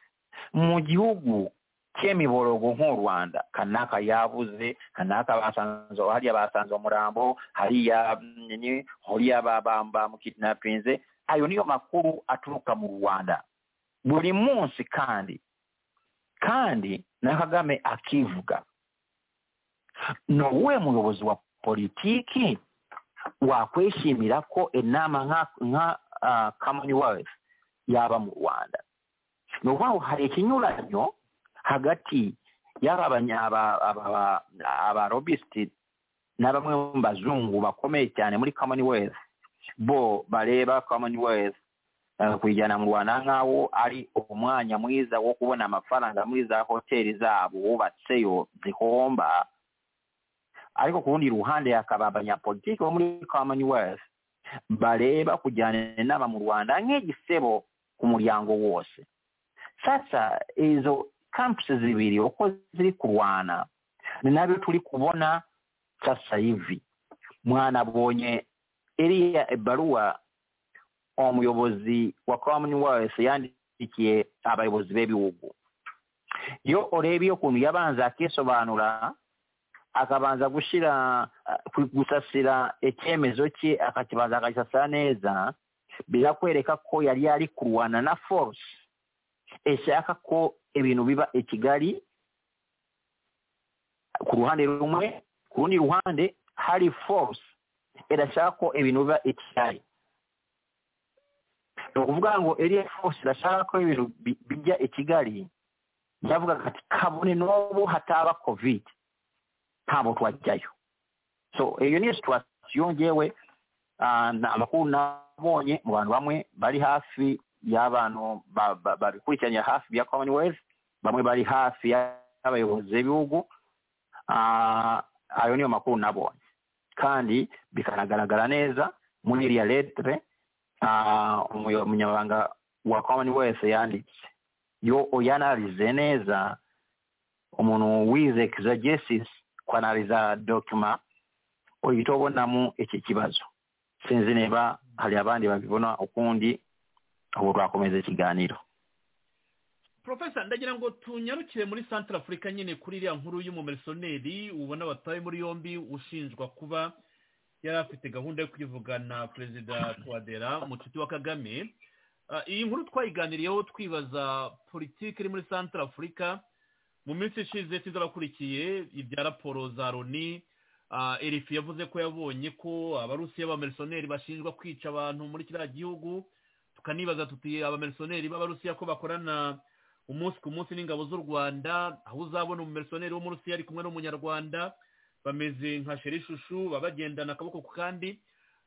mu gihugu ky'emibologo nk'orwanda kanaaka yabuze kanaaka basanze haliya basanze omulambo haliya mm, nini holiya bamukidnapinze ayo niyo makulu atuuka mu rwanda buli munsi kandi kandi nakagame akivuga nowe muyobozi wa politiiki wakwesiimirako ennaama nga, nga uh, commonwealth yaba mu rwanda nolwawo hari ekinyulanyo hagati yaba abanya- aba- aba- aba- abarobisiti n'abamwe mu bazungu bakomeye cyane muri commonwealth bo bareba commonwealth eh, kuyijyana mu rwanda nk'aho ari umwanya mwiza wo kubona amafaranga muri za hoteli zabo bubatseyo zihomba ariko ku rundi ruhande hakaba abanyapolitiki bo muri commonwealth bareba kujyana inama mu rwanda nk'igisebo ku muryango wose sasa izo kampusi zibiri uko ziri kurwana ni nabyo turi kubona sasa hivi mwanabonye iriya ebaruwa umuyobozi wa commonwealth yandikiye abayobozi b'ibihugu iyo urebye ukuntu yabanza akisobanura akabanza gushyira gusasira icyemezo cye akakibanza akagisasira neza birakwereka ko yari yari kurwana na force ishaka ko ibintu biba i kigali ku ruhande rumwe ku rundi ruhande hari force irashaka ko ibintu biba i kigali ni ukuvuga ngo iriya force irashaka ko ibintu bi- bijya i kigali yavugaga ati kabone n'ubu hataba covid ntabwo twajyayo so iyo niyo situwasiyo ngewe ah, na- amakuru nabonye mu bantu bamwe bari hafi y'abantu ba- ba- babikurikiranira hafi bya commonwealth bamwe bari hafi y'abayobozi b'ibihugu Ah, ayo niyo makuru nabonye kandi bikanagaragara neza muri iriya letre ah, umuyo- umunyamabanga wa commonwealth yanditse yo uyanalize neza umuntu wize exegesis kwanaliza dokima uhita ubonamu iki kibazo sinzi niba hari abandi babibona ukundi ubu twakomeza ikiganiro profesa ndagira ngo tunyarukire muri santara afurika nyine kuri iriya nkuru y'umumerisoneri ubona batawe muri yombi ushinjwa kuba yari afite gahunda yo kwivugana perezida twadera mucuti wa kagame Ah, iyi nkuru twayiganiriyeho twibaza politiki iri muri santara afurika mu minsi ishize tuzabakurikiye ibya raporo za loni Ah, erifu yavuze ko yabonye ko abarusiya b'abamerisoneri bashinjwa kwica abantu muri kiriya gihugu tukanibaza tuti abamerisoneri b'abarusiya ko bakorana umunsi ku munsi n'ingabo z'u rwanda aho uzabona umumerisoneri wo muri rusiya ari kumwe n'umunyarwanda bameze nka sherishushu baba bagendana akaboko ku kandi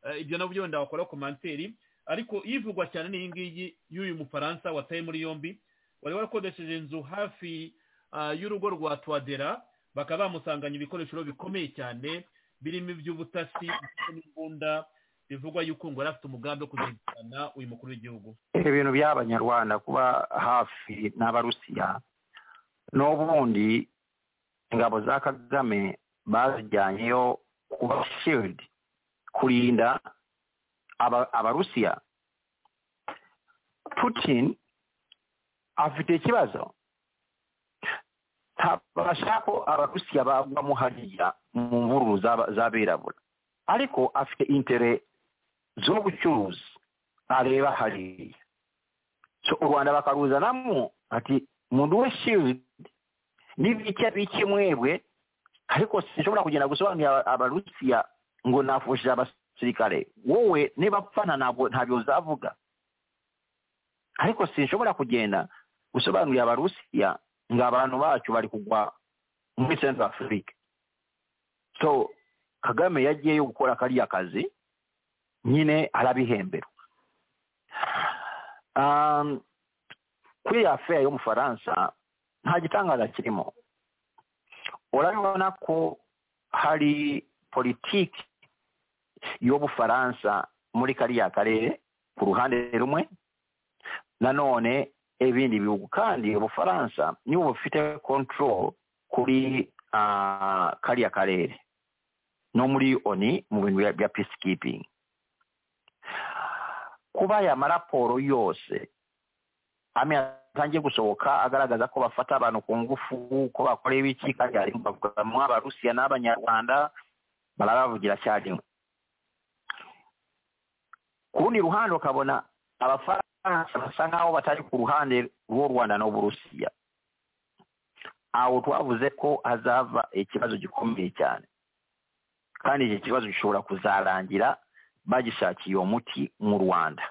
Eh, ibyo nabyo wenda bakora komanseri ariko ivugwa cyane ni iyi ngiyi y'uyu mufaransa wataye muri yombi wari warakodesheje inzu hafi ah, y'urugo rwa twadera bakaba bamusanganye ibikoresho bikomeye cyane birimo iby'ubutasi ndetse n'imbunda bivugwa yuko ngo yari afite umugambi wo kuzirikana uyu mukuru w'igihugu ibintu by'abanyarwanda kuba hafi n'abarusiya n'ubundi ingabo za kagame bazijyanyeyo kuba shield kurinda aba- abarusiya putin afite ikibazo ntabasha ko abarusiya bagwamo hariya mu mvururu z'aba- z'abirabura ariko afite intere zo gucuruza areba hariya so u rwanda bakaruzanamo ati muduhe shield n'ibicya bike mwebwe ariko sinshobora kugenda gusobanurira abarusiya ngo nafushije abasirikare wowe niba pfana ntabwo ntabyo uzavuga ariko sinshobora kugenda gusobanurira abarusiya ngo abantu bacu bari kugwa muri central africa so kagame yagiyeyo gukora kariya kazi nyine arabihembera um, kuri ya affaire y'umufaransa nta gitangaza kirimo urabibona ko hari politiki y'ubufaransa muri kariya karere ku ruhande rumwe nanone ibindi bihugu kandi ubufaransa nibo bufite control kuri uh, kariya karere no muri oni mu bintu bya- bya peacekeeping kuba aya maraporo yose amwe atangiye gusohoka agaragaza ko bafata abantu ku ngufu ko bakora ibiki kandi harimo bavugamo abarusiya n'abanyarwanda barabavugira icyarimwe ku rundi ruhande ukabona abafaransa basa nk'aho batari ku ruhande rw'u rwanda n'uburusiya aho twavuze ko hazava ikibazo gikomeye cyane kandi iki kibazo gishobora kuzarangira bagishakiye uwo muti mu rwanda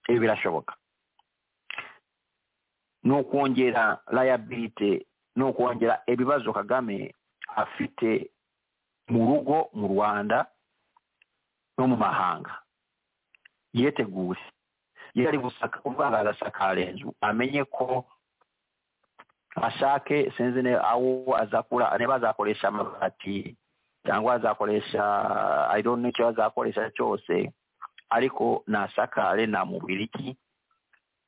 ibi birashoboka ni ukongera layabirite ni ukongera ibibazo kagame afite mu rugo mu rwanda no mu mahanga yeteguye iyo ari gusaka kuvuga agasakara inzu amenye ko ashake sinzi aho azakura niba azakoresha amabati cyangwa azakoresha ayironi icyo azakoresha cyose ariko nasakare na mubiriki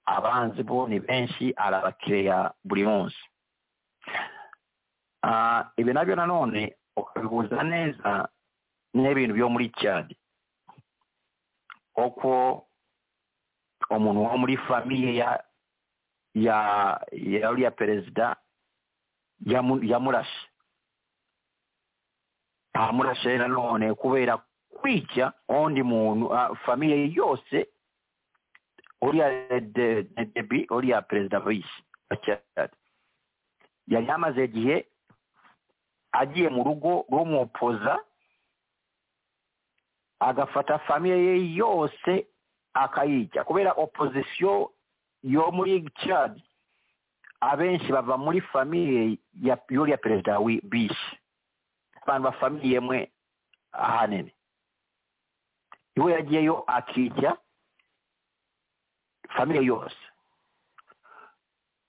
abanzi bo ni benshi arabakiriya buri munsi ibi nabyo nanone ukabihuza neza n'ibintu byo muri cyane uko umuntu wo muri famiye ya ya ya uriya perezida yamurashe amurashe nanone kubera kwica undi muntu famiye yose uriya debi uriya perezida bisi yari yamaze igihe agiye mu rugo rw'umupoza agafata famiye ye yose akayijya kubera opozisiyo yo muri cadi abenshi bava muri famiye y'uriya perezida bishi abantu bafamiye mwe ahanini iwe yagiyeyo akijya famiye yose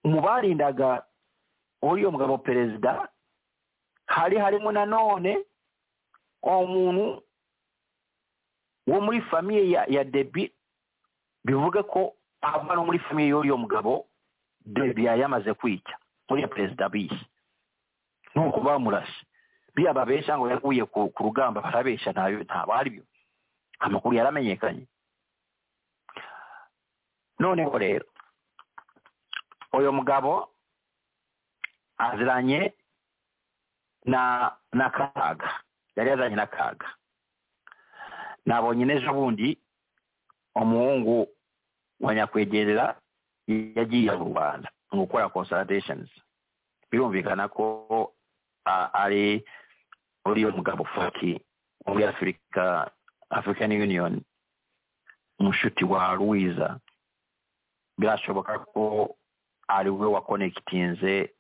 mu barindaga uriya mugabo perezida hari harimo nanone umuntu wo muri famiye ya ya debi bivuga ko ava no muri famiye y'uriyo mugabo debi yari yamaze kwica uriya perezida bishi ni uko bamurashe biya babesha ngo yaguye ku rugamba barabesha ntayo ntabwo aribyo amakuru yaramenyekanye noneho rero uyu mugabo aziranye na na kaga yari yazanye na kaga nabonye n'ejo bundi umuhungu wa nyakwegerera yagiye mu rwanda mu gukora consultations birumvikana ko ari uriya mugabo faki muri afurika african union umushuti wa ruwiza birashoboka ko ari we wakonekitinze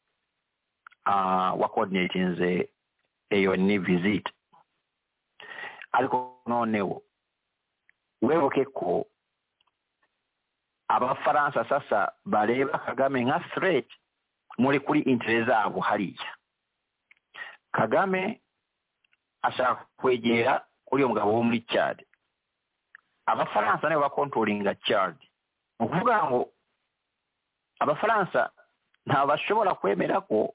wakodinetinze iyo ni vizite ariko noneho wibuke ko abafaransa sasa bareba kagame nka sireti muri kuri intere zabo hariya kagame ashaka kwegera kuri uyu mugabo wo muri cyari abafaransa nibo bakontoringa cyari ni ukuvuga ngo abafaransa ntabwo bashobora kwemera ko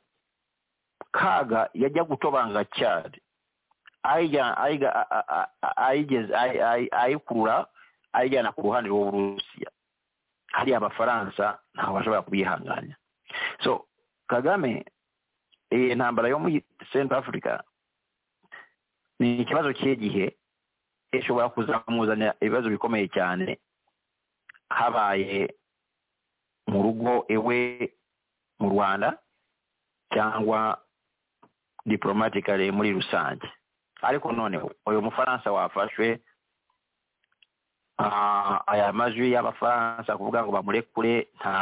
kaga yajya gutobanga cyane ayikurura ayijyana ku ruhande rw'uburusiya hari abafaransa ntabwo bashobora kubihanganya so kagame iyi ntambara yo muri centre africa ni ikibazo cy'igihe ishobora kuzamuzanira ibibazo bikomeye cyane habaye mu rugo iwe mu rwanda cyangwa diporomatikare muri rusange ariko noneho uyu mufaransa wafashwe aya majwi y'abafaransa kuvuga ngo bamurekure nta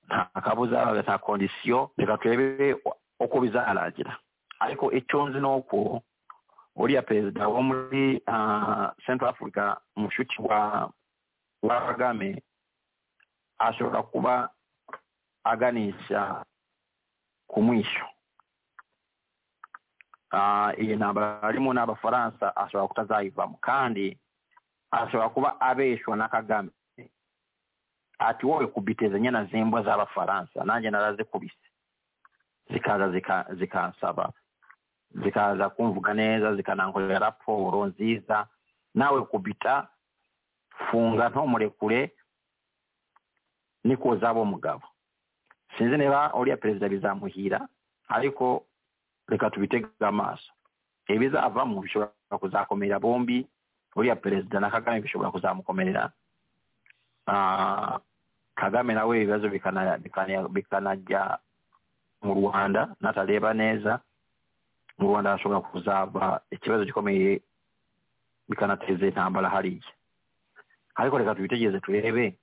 nta kabuza nta kondisiyo reka turebe uko bizarangira ariko icyo nzi ni uko uriya perezida wo muri central africa umushuti wa wa kagame ashobora kuba aganisha ku mwisho iyi ntambara harimo n'abafaransa ashobora kutazayivamo kandi ashobora kuba abeshwa na kagame ati wowe kubiteza nyana zimbwa z'abafaransa nanjye narazikubise zikaza zikansaba zikaza kumvuga neza zikanankorera raporo nziza nawe kubita funga ntumurikure niko zaba umugabo sinzi niba uriya perezida bizamuhira ariko reka tubitege amaso ibizavamo bishobora kuzakomerera bombi uriya perezida na kagame bishobora kuzamukomerera Ah, kagame nawe ibibazo bikana- bikana- bikanajya mu rwanda natareba neza mu rwanda hashobora kuzaba ikibazo gikomeye bikanateza intambara hariya ariko reka tubitegereze turebe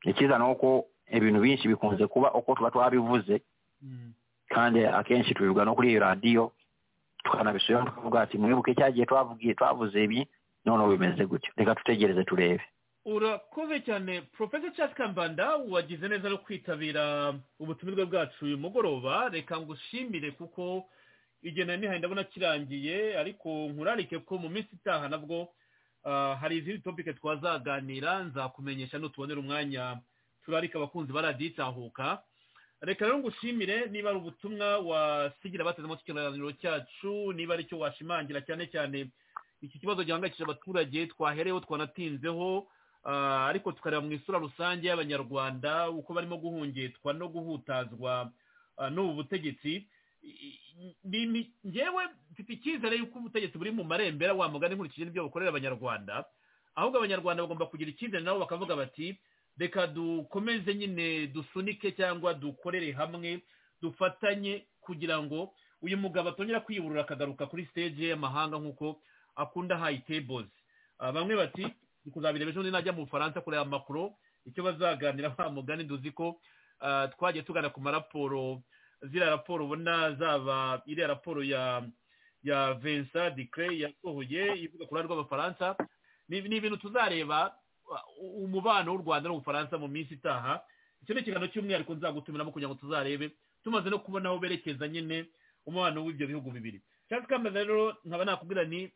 ikiza ni uko ibintu byinshi bikunze kuba uko tuba twabivuze Mm. kandi akenshi tubivuga no kuri iyo radiyo tukanabisubiramo tukavuga ati mwibuke cya gihe twavugiye twavuze ibi noneho bimeze gutyo reka dutegereze turebe urakoze cyane porofesa cyasi kambanda wagize neza no kwitabira ubutumirwa bwacu uyu mugoroba reka ngushimire kuko igihe nari nihaye ndabona kirangiye ariko nkurarike ko mu minsi itaha nabwo ah, hari izindi topike twazaganira nzakumenyesha nutubonera umwanya turarika abakunzi ba radiyo itahuka reka rero ngushimire niba ari ubutumwa wasigira bateze amatwi ikiganiro cyacu niba ari cyo washimangira cyane cyane iki kibazo gihangayikishije abaturage twahereyeho twanatinzeho Ah, ariko tukareba mu isura rusange y'abanyarwanda uko barimo guhungetwa no guhutazwa ah, n'ubu butegetsi I- i- ni- ni- ngewe mfite icyizere y'uko ubutegetsi buri mu marembera wa mugani nkurikije n'ibyo bukorera abanyarwanda ahubwo abanyarwanda bagomba kugira icyizere nabo bakavuga bati reka dukomeze nyine dusunike cyangwa dukorere hamwe dufatanye kugira ngo uyu mugabo atongera kwiburura akagaruka kuri stage y'amahanga nk'uko akunda high tables Ah, bamwe bati ni kuzabireba ejo najya mu bufaransa kureba amakuru icyo bazaganira wa mugani duzi ko ah, twagiye tugana ku maraporo ziriya raporo ubona zaba iriya raporo ya ya vincent dicre yasohoye ivuga ku ruhare rw'abafaransa ni ni ibintu tuzareba uh, umubano w'u rwanda n'ubufaransa mu minsi itaha icyo ni ikiganiro cy'umwihariko nzagutumiramo kugira ngo tuzarebe tumaze no kubona aho berekeza nyine umubano w'ibyo bihugu bibiri cyangwa kameze rero nkaba nakubwira ni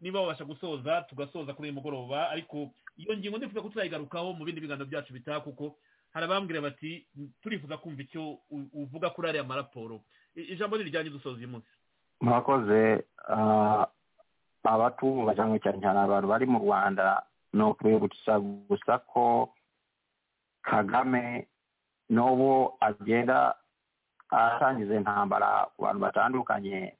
niba wabasha gusoza tugasoza kuri uyu mugoroba ariko iyo ngingo ndifuza ko tuzayigarukaho mu bindi biganiro byacu bitaha kuko hari abambwira bati turifuza kumva icyo u- uvuga kuri ariya maraporo I- ijambo ni rijyanye dusoza uyu munsi murakoze ah, abatumva cyangwa cyane cyane abantu bari mu rwanda ni ukwibutsa gusa ko kagame n'ubu agenda atangiza intambara ku bantu batandukanye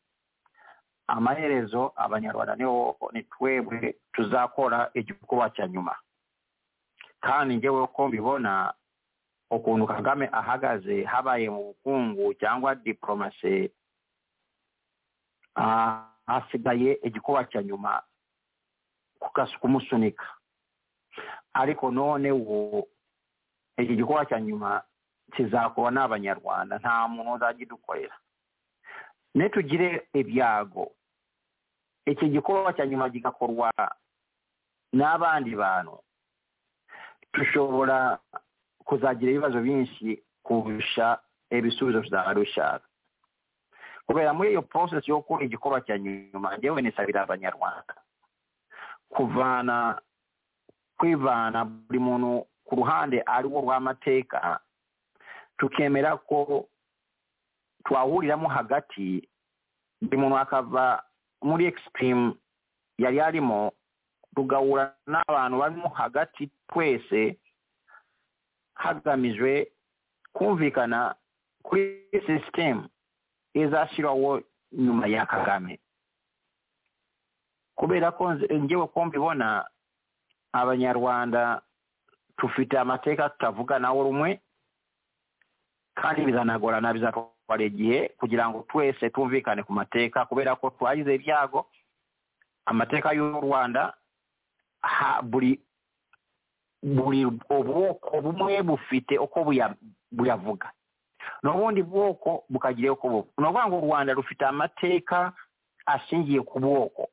amaherezo abanyarwanda niho ni twebwe tuzakora igikorwa cya nyuma kandi njyewe uko mbibona ukuntu kagame ahagaze habaye mu bukungu cyangwa diporomasi ah, hasigaye igikuba cya nyuma kukas- kumusunika ariko none ubu iki gikuba cya nyuma kizakuba n'abanyarwanda nta muntu uzagidukorera nitugire ibyago iki gikorwa cya nyuma gigakorwa n'abandi bantu dushobora kuzagira ibibazo byinshi kurusha ibisubizo tuzaba dushaka kubera muri iyo process yo gukora igikorwa cya nyuma njyewe nisabira abanyarwanda kuvana kwivana buri muntu ku ruhande ari wo rw'amateka tukemera ko twahuriramo hagati buri muntu akava muri extreme yari arimo tugahura n'abantu barimo hagati twese hagamijwe kumvikana kuri sisitemu izashyiraho nyuma ya kagame kubera ko nze- njyewe ko mbibona abanyarwanda dufite amateka tutavuganaho rumwe kandi bizanagorana bizatwara igihe kugira ngo twese twumvikane ku mateka kubera ko twagize ibyago amateka y'u rwanda ha- buri buri ubwoko bumwe bufite uko buya- buyavuga n'ubundi bwoko bukagira uko buba ni ukuvuga ngo u rwanda rufite amateka ashingiye ku bwoko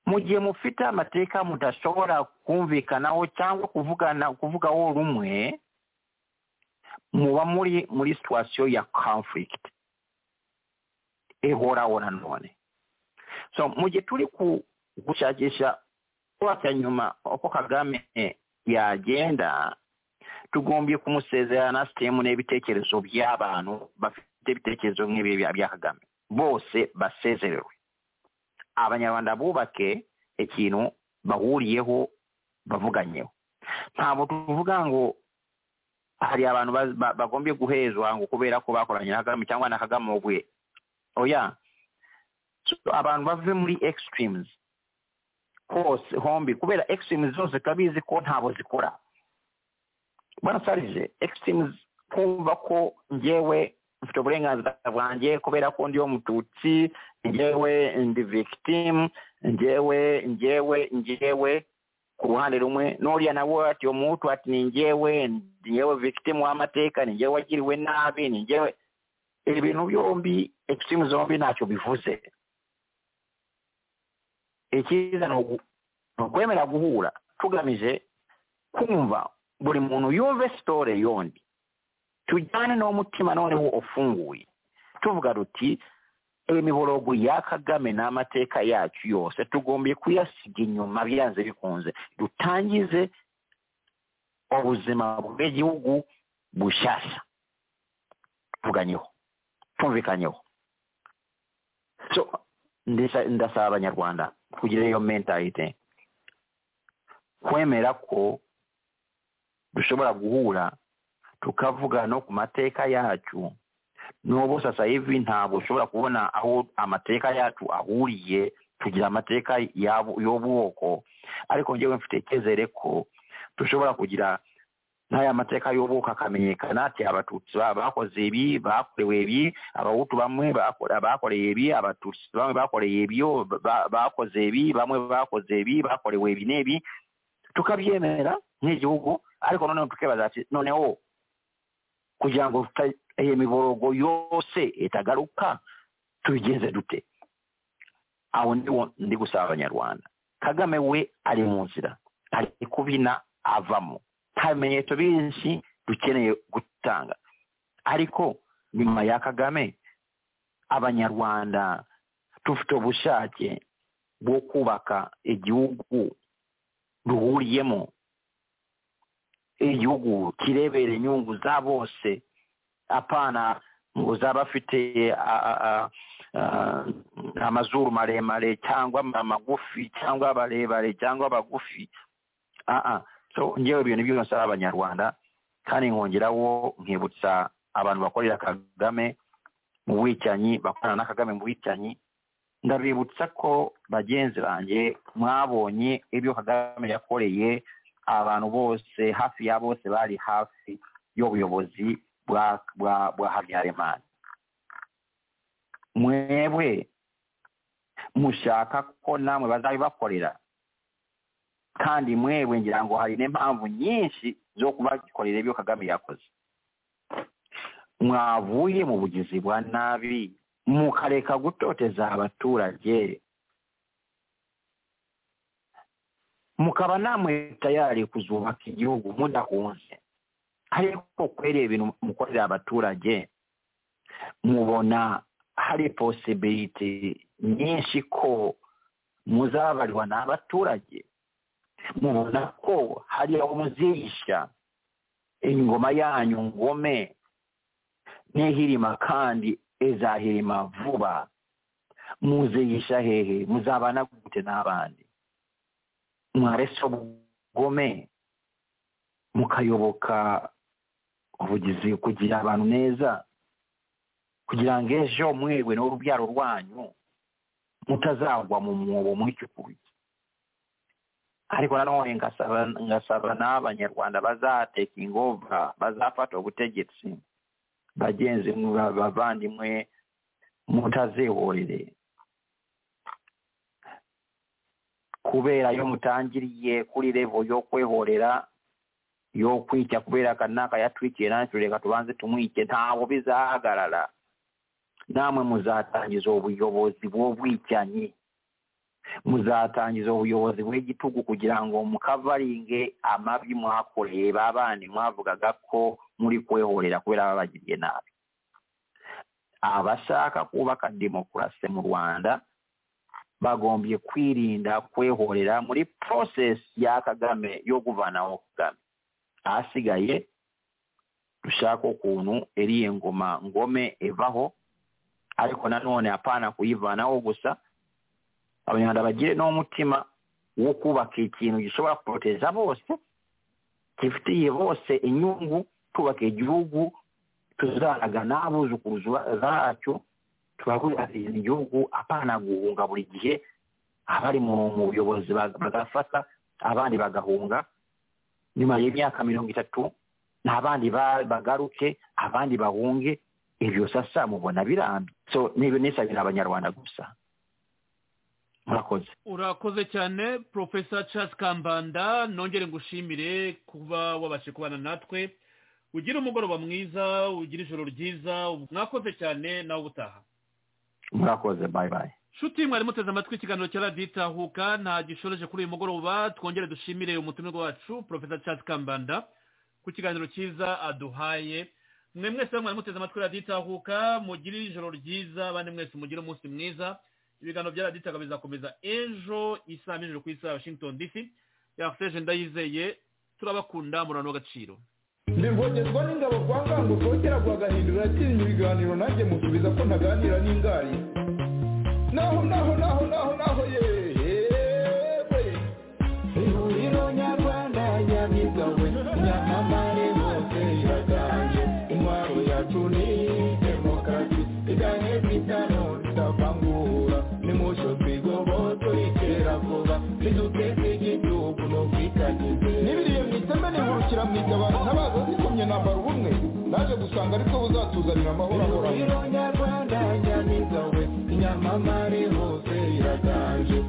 mu gihe mufite amateka mudashobora kumvikanaho cyangwa kuvugana kuvugaho rumwe muba muri muri situwasiyo ya conflict ihoraho nanone so mu gihe turi ku- gushakisha kubaka nyuma uko kagame yagenda tugombye kumusezerana sitemu n'ibitekerezo by'abantu bafite ibitekerezo nk'ibi bya bya kagame bose basezerewe abanyarwanda bubake ikintu bahuriyeho bavuganyeho ntabwo tuvuga ngo hari abantu baz- ba- bagombye guhezwa ngo kubera ko bakoranye na kagame cyangwa na kagame ubwe oya So, abantu bave muri extremes hose hombi kubera extremes zose turabizi ko ntabwo zikora barasarije extremes kumva ko njyewe mfite uburenganzira bwanjye kubera ko ndiyo mututsi njyewe ndi victim njyewe njyewe njyewe ku ruhande rumwe n'uriya nawe ati uwo mutu ati ni njyewe ni njyewe victim w'amateka ni njyewe wagiriwe nabi ni njyewe ibi bintu byombi extreme zombi ntacyo bivuze icyiza ni ugu- ni ukwemera guhura tugamije kumva buri muntu yumve sitore yondi tujyane n'umutima noneho ufunguye tuvuga ruti imiborogo ya kagame n'amateka yacu yose tugombiye kuyasiga inyuma byanze bikunze dutangize ubuzima bw'igihugu bushyashya tuvuganyeho tumvikanyeho so ndesa- ndasaba abanyarwanda kugira iyo mentalite kwemera ko dushobora guhura tukavuga no ku mateka yacu n'ubu sasa hivi ntabwo ushobora kubona aho amateka yacu ahuriye tugira amateka y'abo- y'ubwoko ariko ngewe mfite icyizere ko dushobora kugira n'aya mateka y'ubwoko akamenyekana ati abatutsi ba- bakoze ibi bakorewe ibi abahutu bamwe bakore- bakoreye ibi abatutsi bamwe bakoreye ibyo ba- bakoze ibi bamwe bakoze ibi bakorewe ibi n'ibi tukabyemera nk'igihugu ariko noneho tukibaza ati noneho kugira ngo tuta- iyo miborogo yose itagaruka tubigenze dute aho ndiwo ndi gusaba abanyarwanda kagame we ari mu nzira ari kubina avamo nta bimenyetso byinshi dukeneye gutanga ariko nyuma ya kagame abanyarwanda dufite ubushake bwo kubaka igihugu duhuriyemo igihugu kirebera inyungu za bose apana ngo zaba afite a- a- a- a- amazuru maremare cyangwa ma- magufi cyangwa barebare cyangwa abagufi aa so ngewe ibintu byose ari abanyarwanda kandi nkongeraho nkibutsa abantu bakorera kagame mu bwicanyi bakorana na kagame mu bwicanyi ndabibutsa ko bagenzi banjye mwabonye ibyo kagame yakoreye abantu bose hafi ya bose bari hafi y'ubuyobozi bwa bwa bwa habyarimana mwebwe mushaka ko namwe bazabibakorera kandi mwebwe ngira ngo hari n'impamvu nyinshi zo kubakorera ibyo kagame yakoze mwavuye mu bugizi bwa nabi mukareka gutoteza abaturage mukaba namwe tayari kuzubaka igihugu mudakunze ariko kwereba ibintu mukorera abaturage mubona hari posibiliti nyinshi ko muzabarirwa n'abaturage mubona ko hari aho muzisha ingoma yanyu ngome n'ihirima kandi izahirima vuba muziyisha hehe muzabana gute n'abandi mwarese ubugome mukayoboka ubugizi kugira abantu neza kugira ngo ejo mwebwe n'urubyaro rwanyu mutazagwa mu mwobo mwicukuye ariko nanone ngasaba ngasaba n'abanyarwanda bazateka ingova bazafata ubutegetsi bagenzi mwe, ba- bavandimwe mutazihorere kubera yo mutangiriye kuri revo yo kwehorera yo kwica kubera kanaka yatwikiye natwe reka tubanze tumwike ntabwo bizahagarara namwe muzatangiza ubuyobozi bw'ubwicanyi muzatangiza ubuyobozi bw'igitugu kugira ngo mukavaringe amabi mwakoreye ba bandi mwavugaga ko muri kwehorera kubera babagiriye nabi abashaka kubaka demokarasi mu rwanda bagombye kwirinda kwehorera muri process ya kagame yo kuvanaho kagame ahasigaye dushaka ukuntu iriye ngoma ngome ivaho ariko nanone apana kuyivanaho gusa abanyarwanda bagire n'umutima wo kubaka ikintu gishobora poroteza bose gifitiye bose inyungu twubaka igihugu tuzaraga n'abuzukuruzu zacyo turakurira igihugu apana guhunga buri gihe abari mu mu buyobozi bag- bagafata abandi bagahunga nyuma y'imyaka mirongo itatu n'abandi ba- bagaruke abandi bahunge ibyo sasa mubona birambye so n'ibyo nisabira abanyarwanda gusa murakoze urakoze cyane porofesa Charles kambanda nongere ngushimire kuba wabashe kubana natwe ugire umugoroba mwiza ugire ijoro ryiza mwakoze cyane nawe ubutaha murakoze bayi bayi nshuti mwari muteze amatwi ikiganiro cya radiyo itahuka nta gishoreje kuri uyu mugoroba twongere dushimire umutumirwa wacu porofesa Charles kambanda ku kiganiro cyiza aduhaye mwe mwese mwari muteze amatwi radiyo itahuka mugire ijoro ryiza abandi mwese mugire umunsi mwiza ibiganiro bya radiyo itahuka bizakomeza ejo isaha n'ijoro ku isaha ya washington dc yaseje ndayizeye turabakunda murano w'agaciro mbivogezwa n'ingabo kwa ngango twongera guhagahindura atinya ibiganiro nanjye musubiza ko ntaganira n'ingari naho naho naho naho naho yewe ihuriro nyarwanda yabigawe nyamamare bose iraganje intwaro yacu ni demokarasi iganye kwitano tutavangura nimusho twigoboto itera vuba niduteze igihugu no kwitagize n'ibiriye mu iteme nihurukira mu itabara ntabaza zikomye nambara ubumwe naje gusanga aribwo buzatuzanira amahoro ahoraho Nyarwanda nyamiza we nyamamare hose iraganje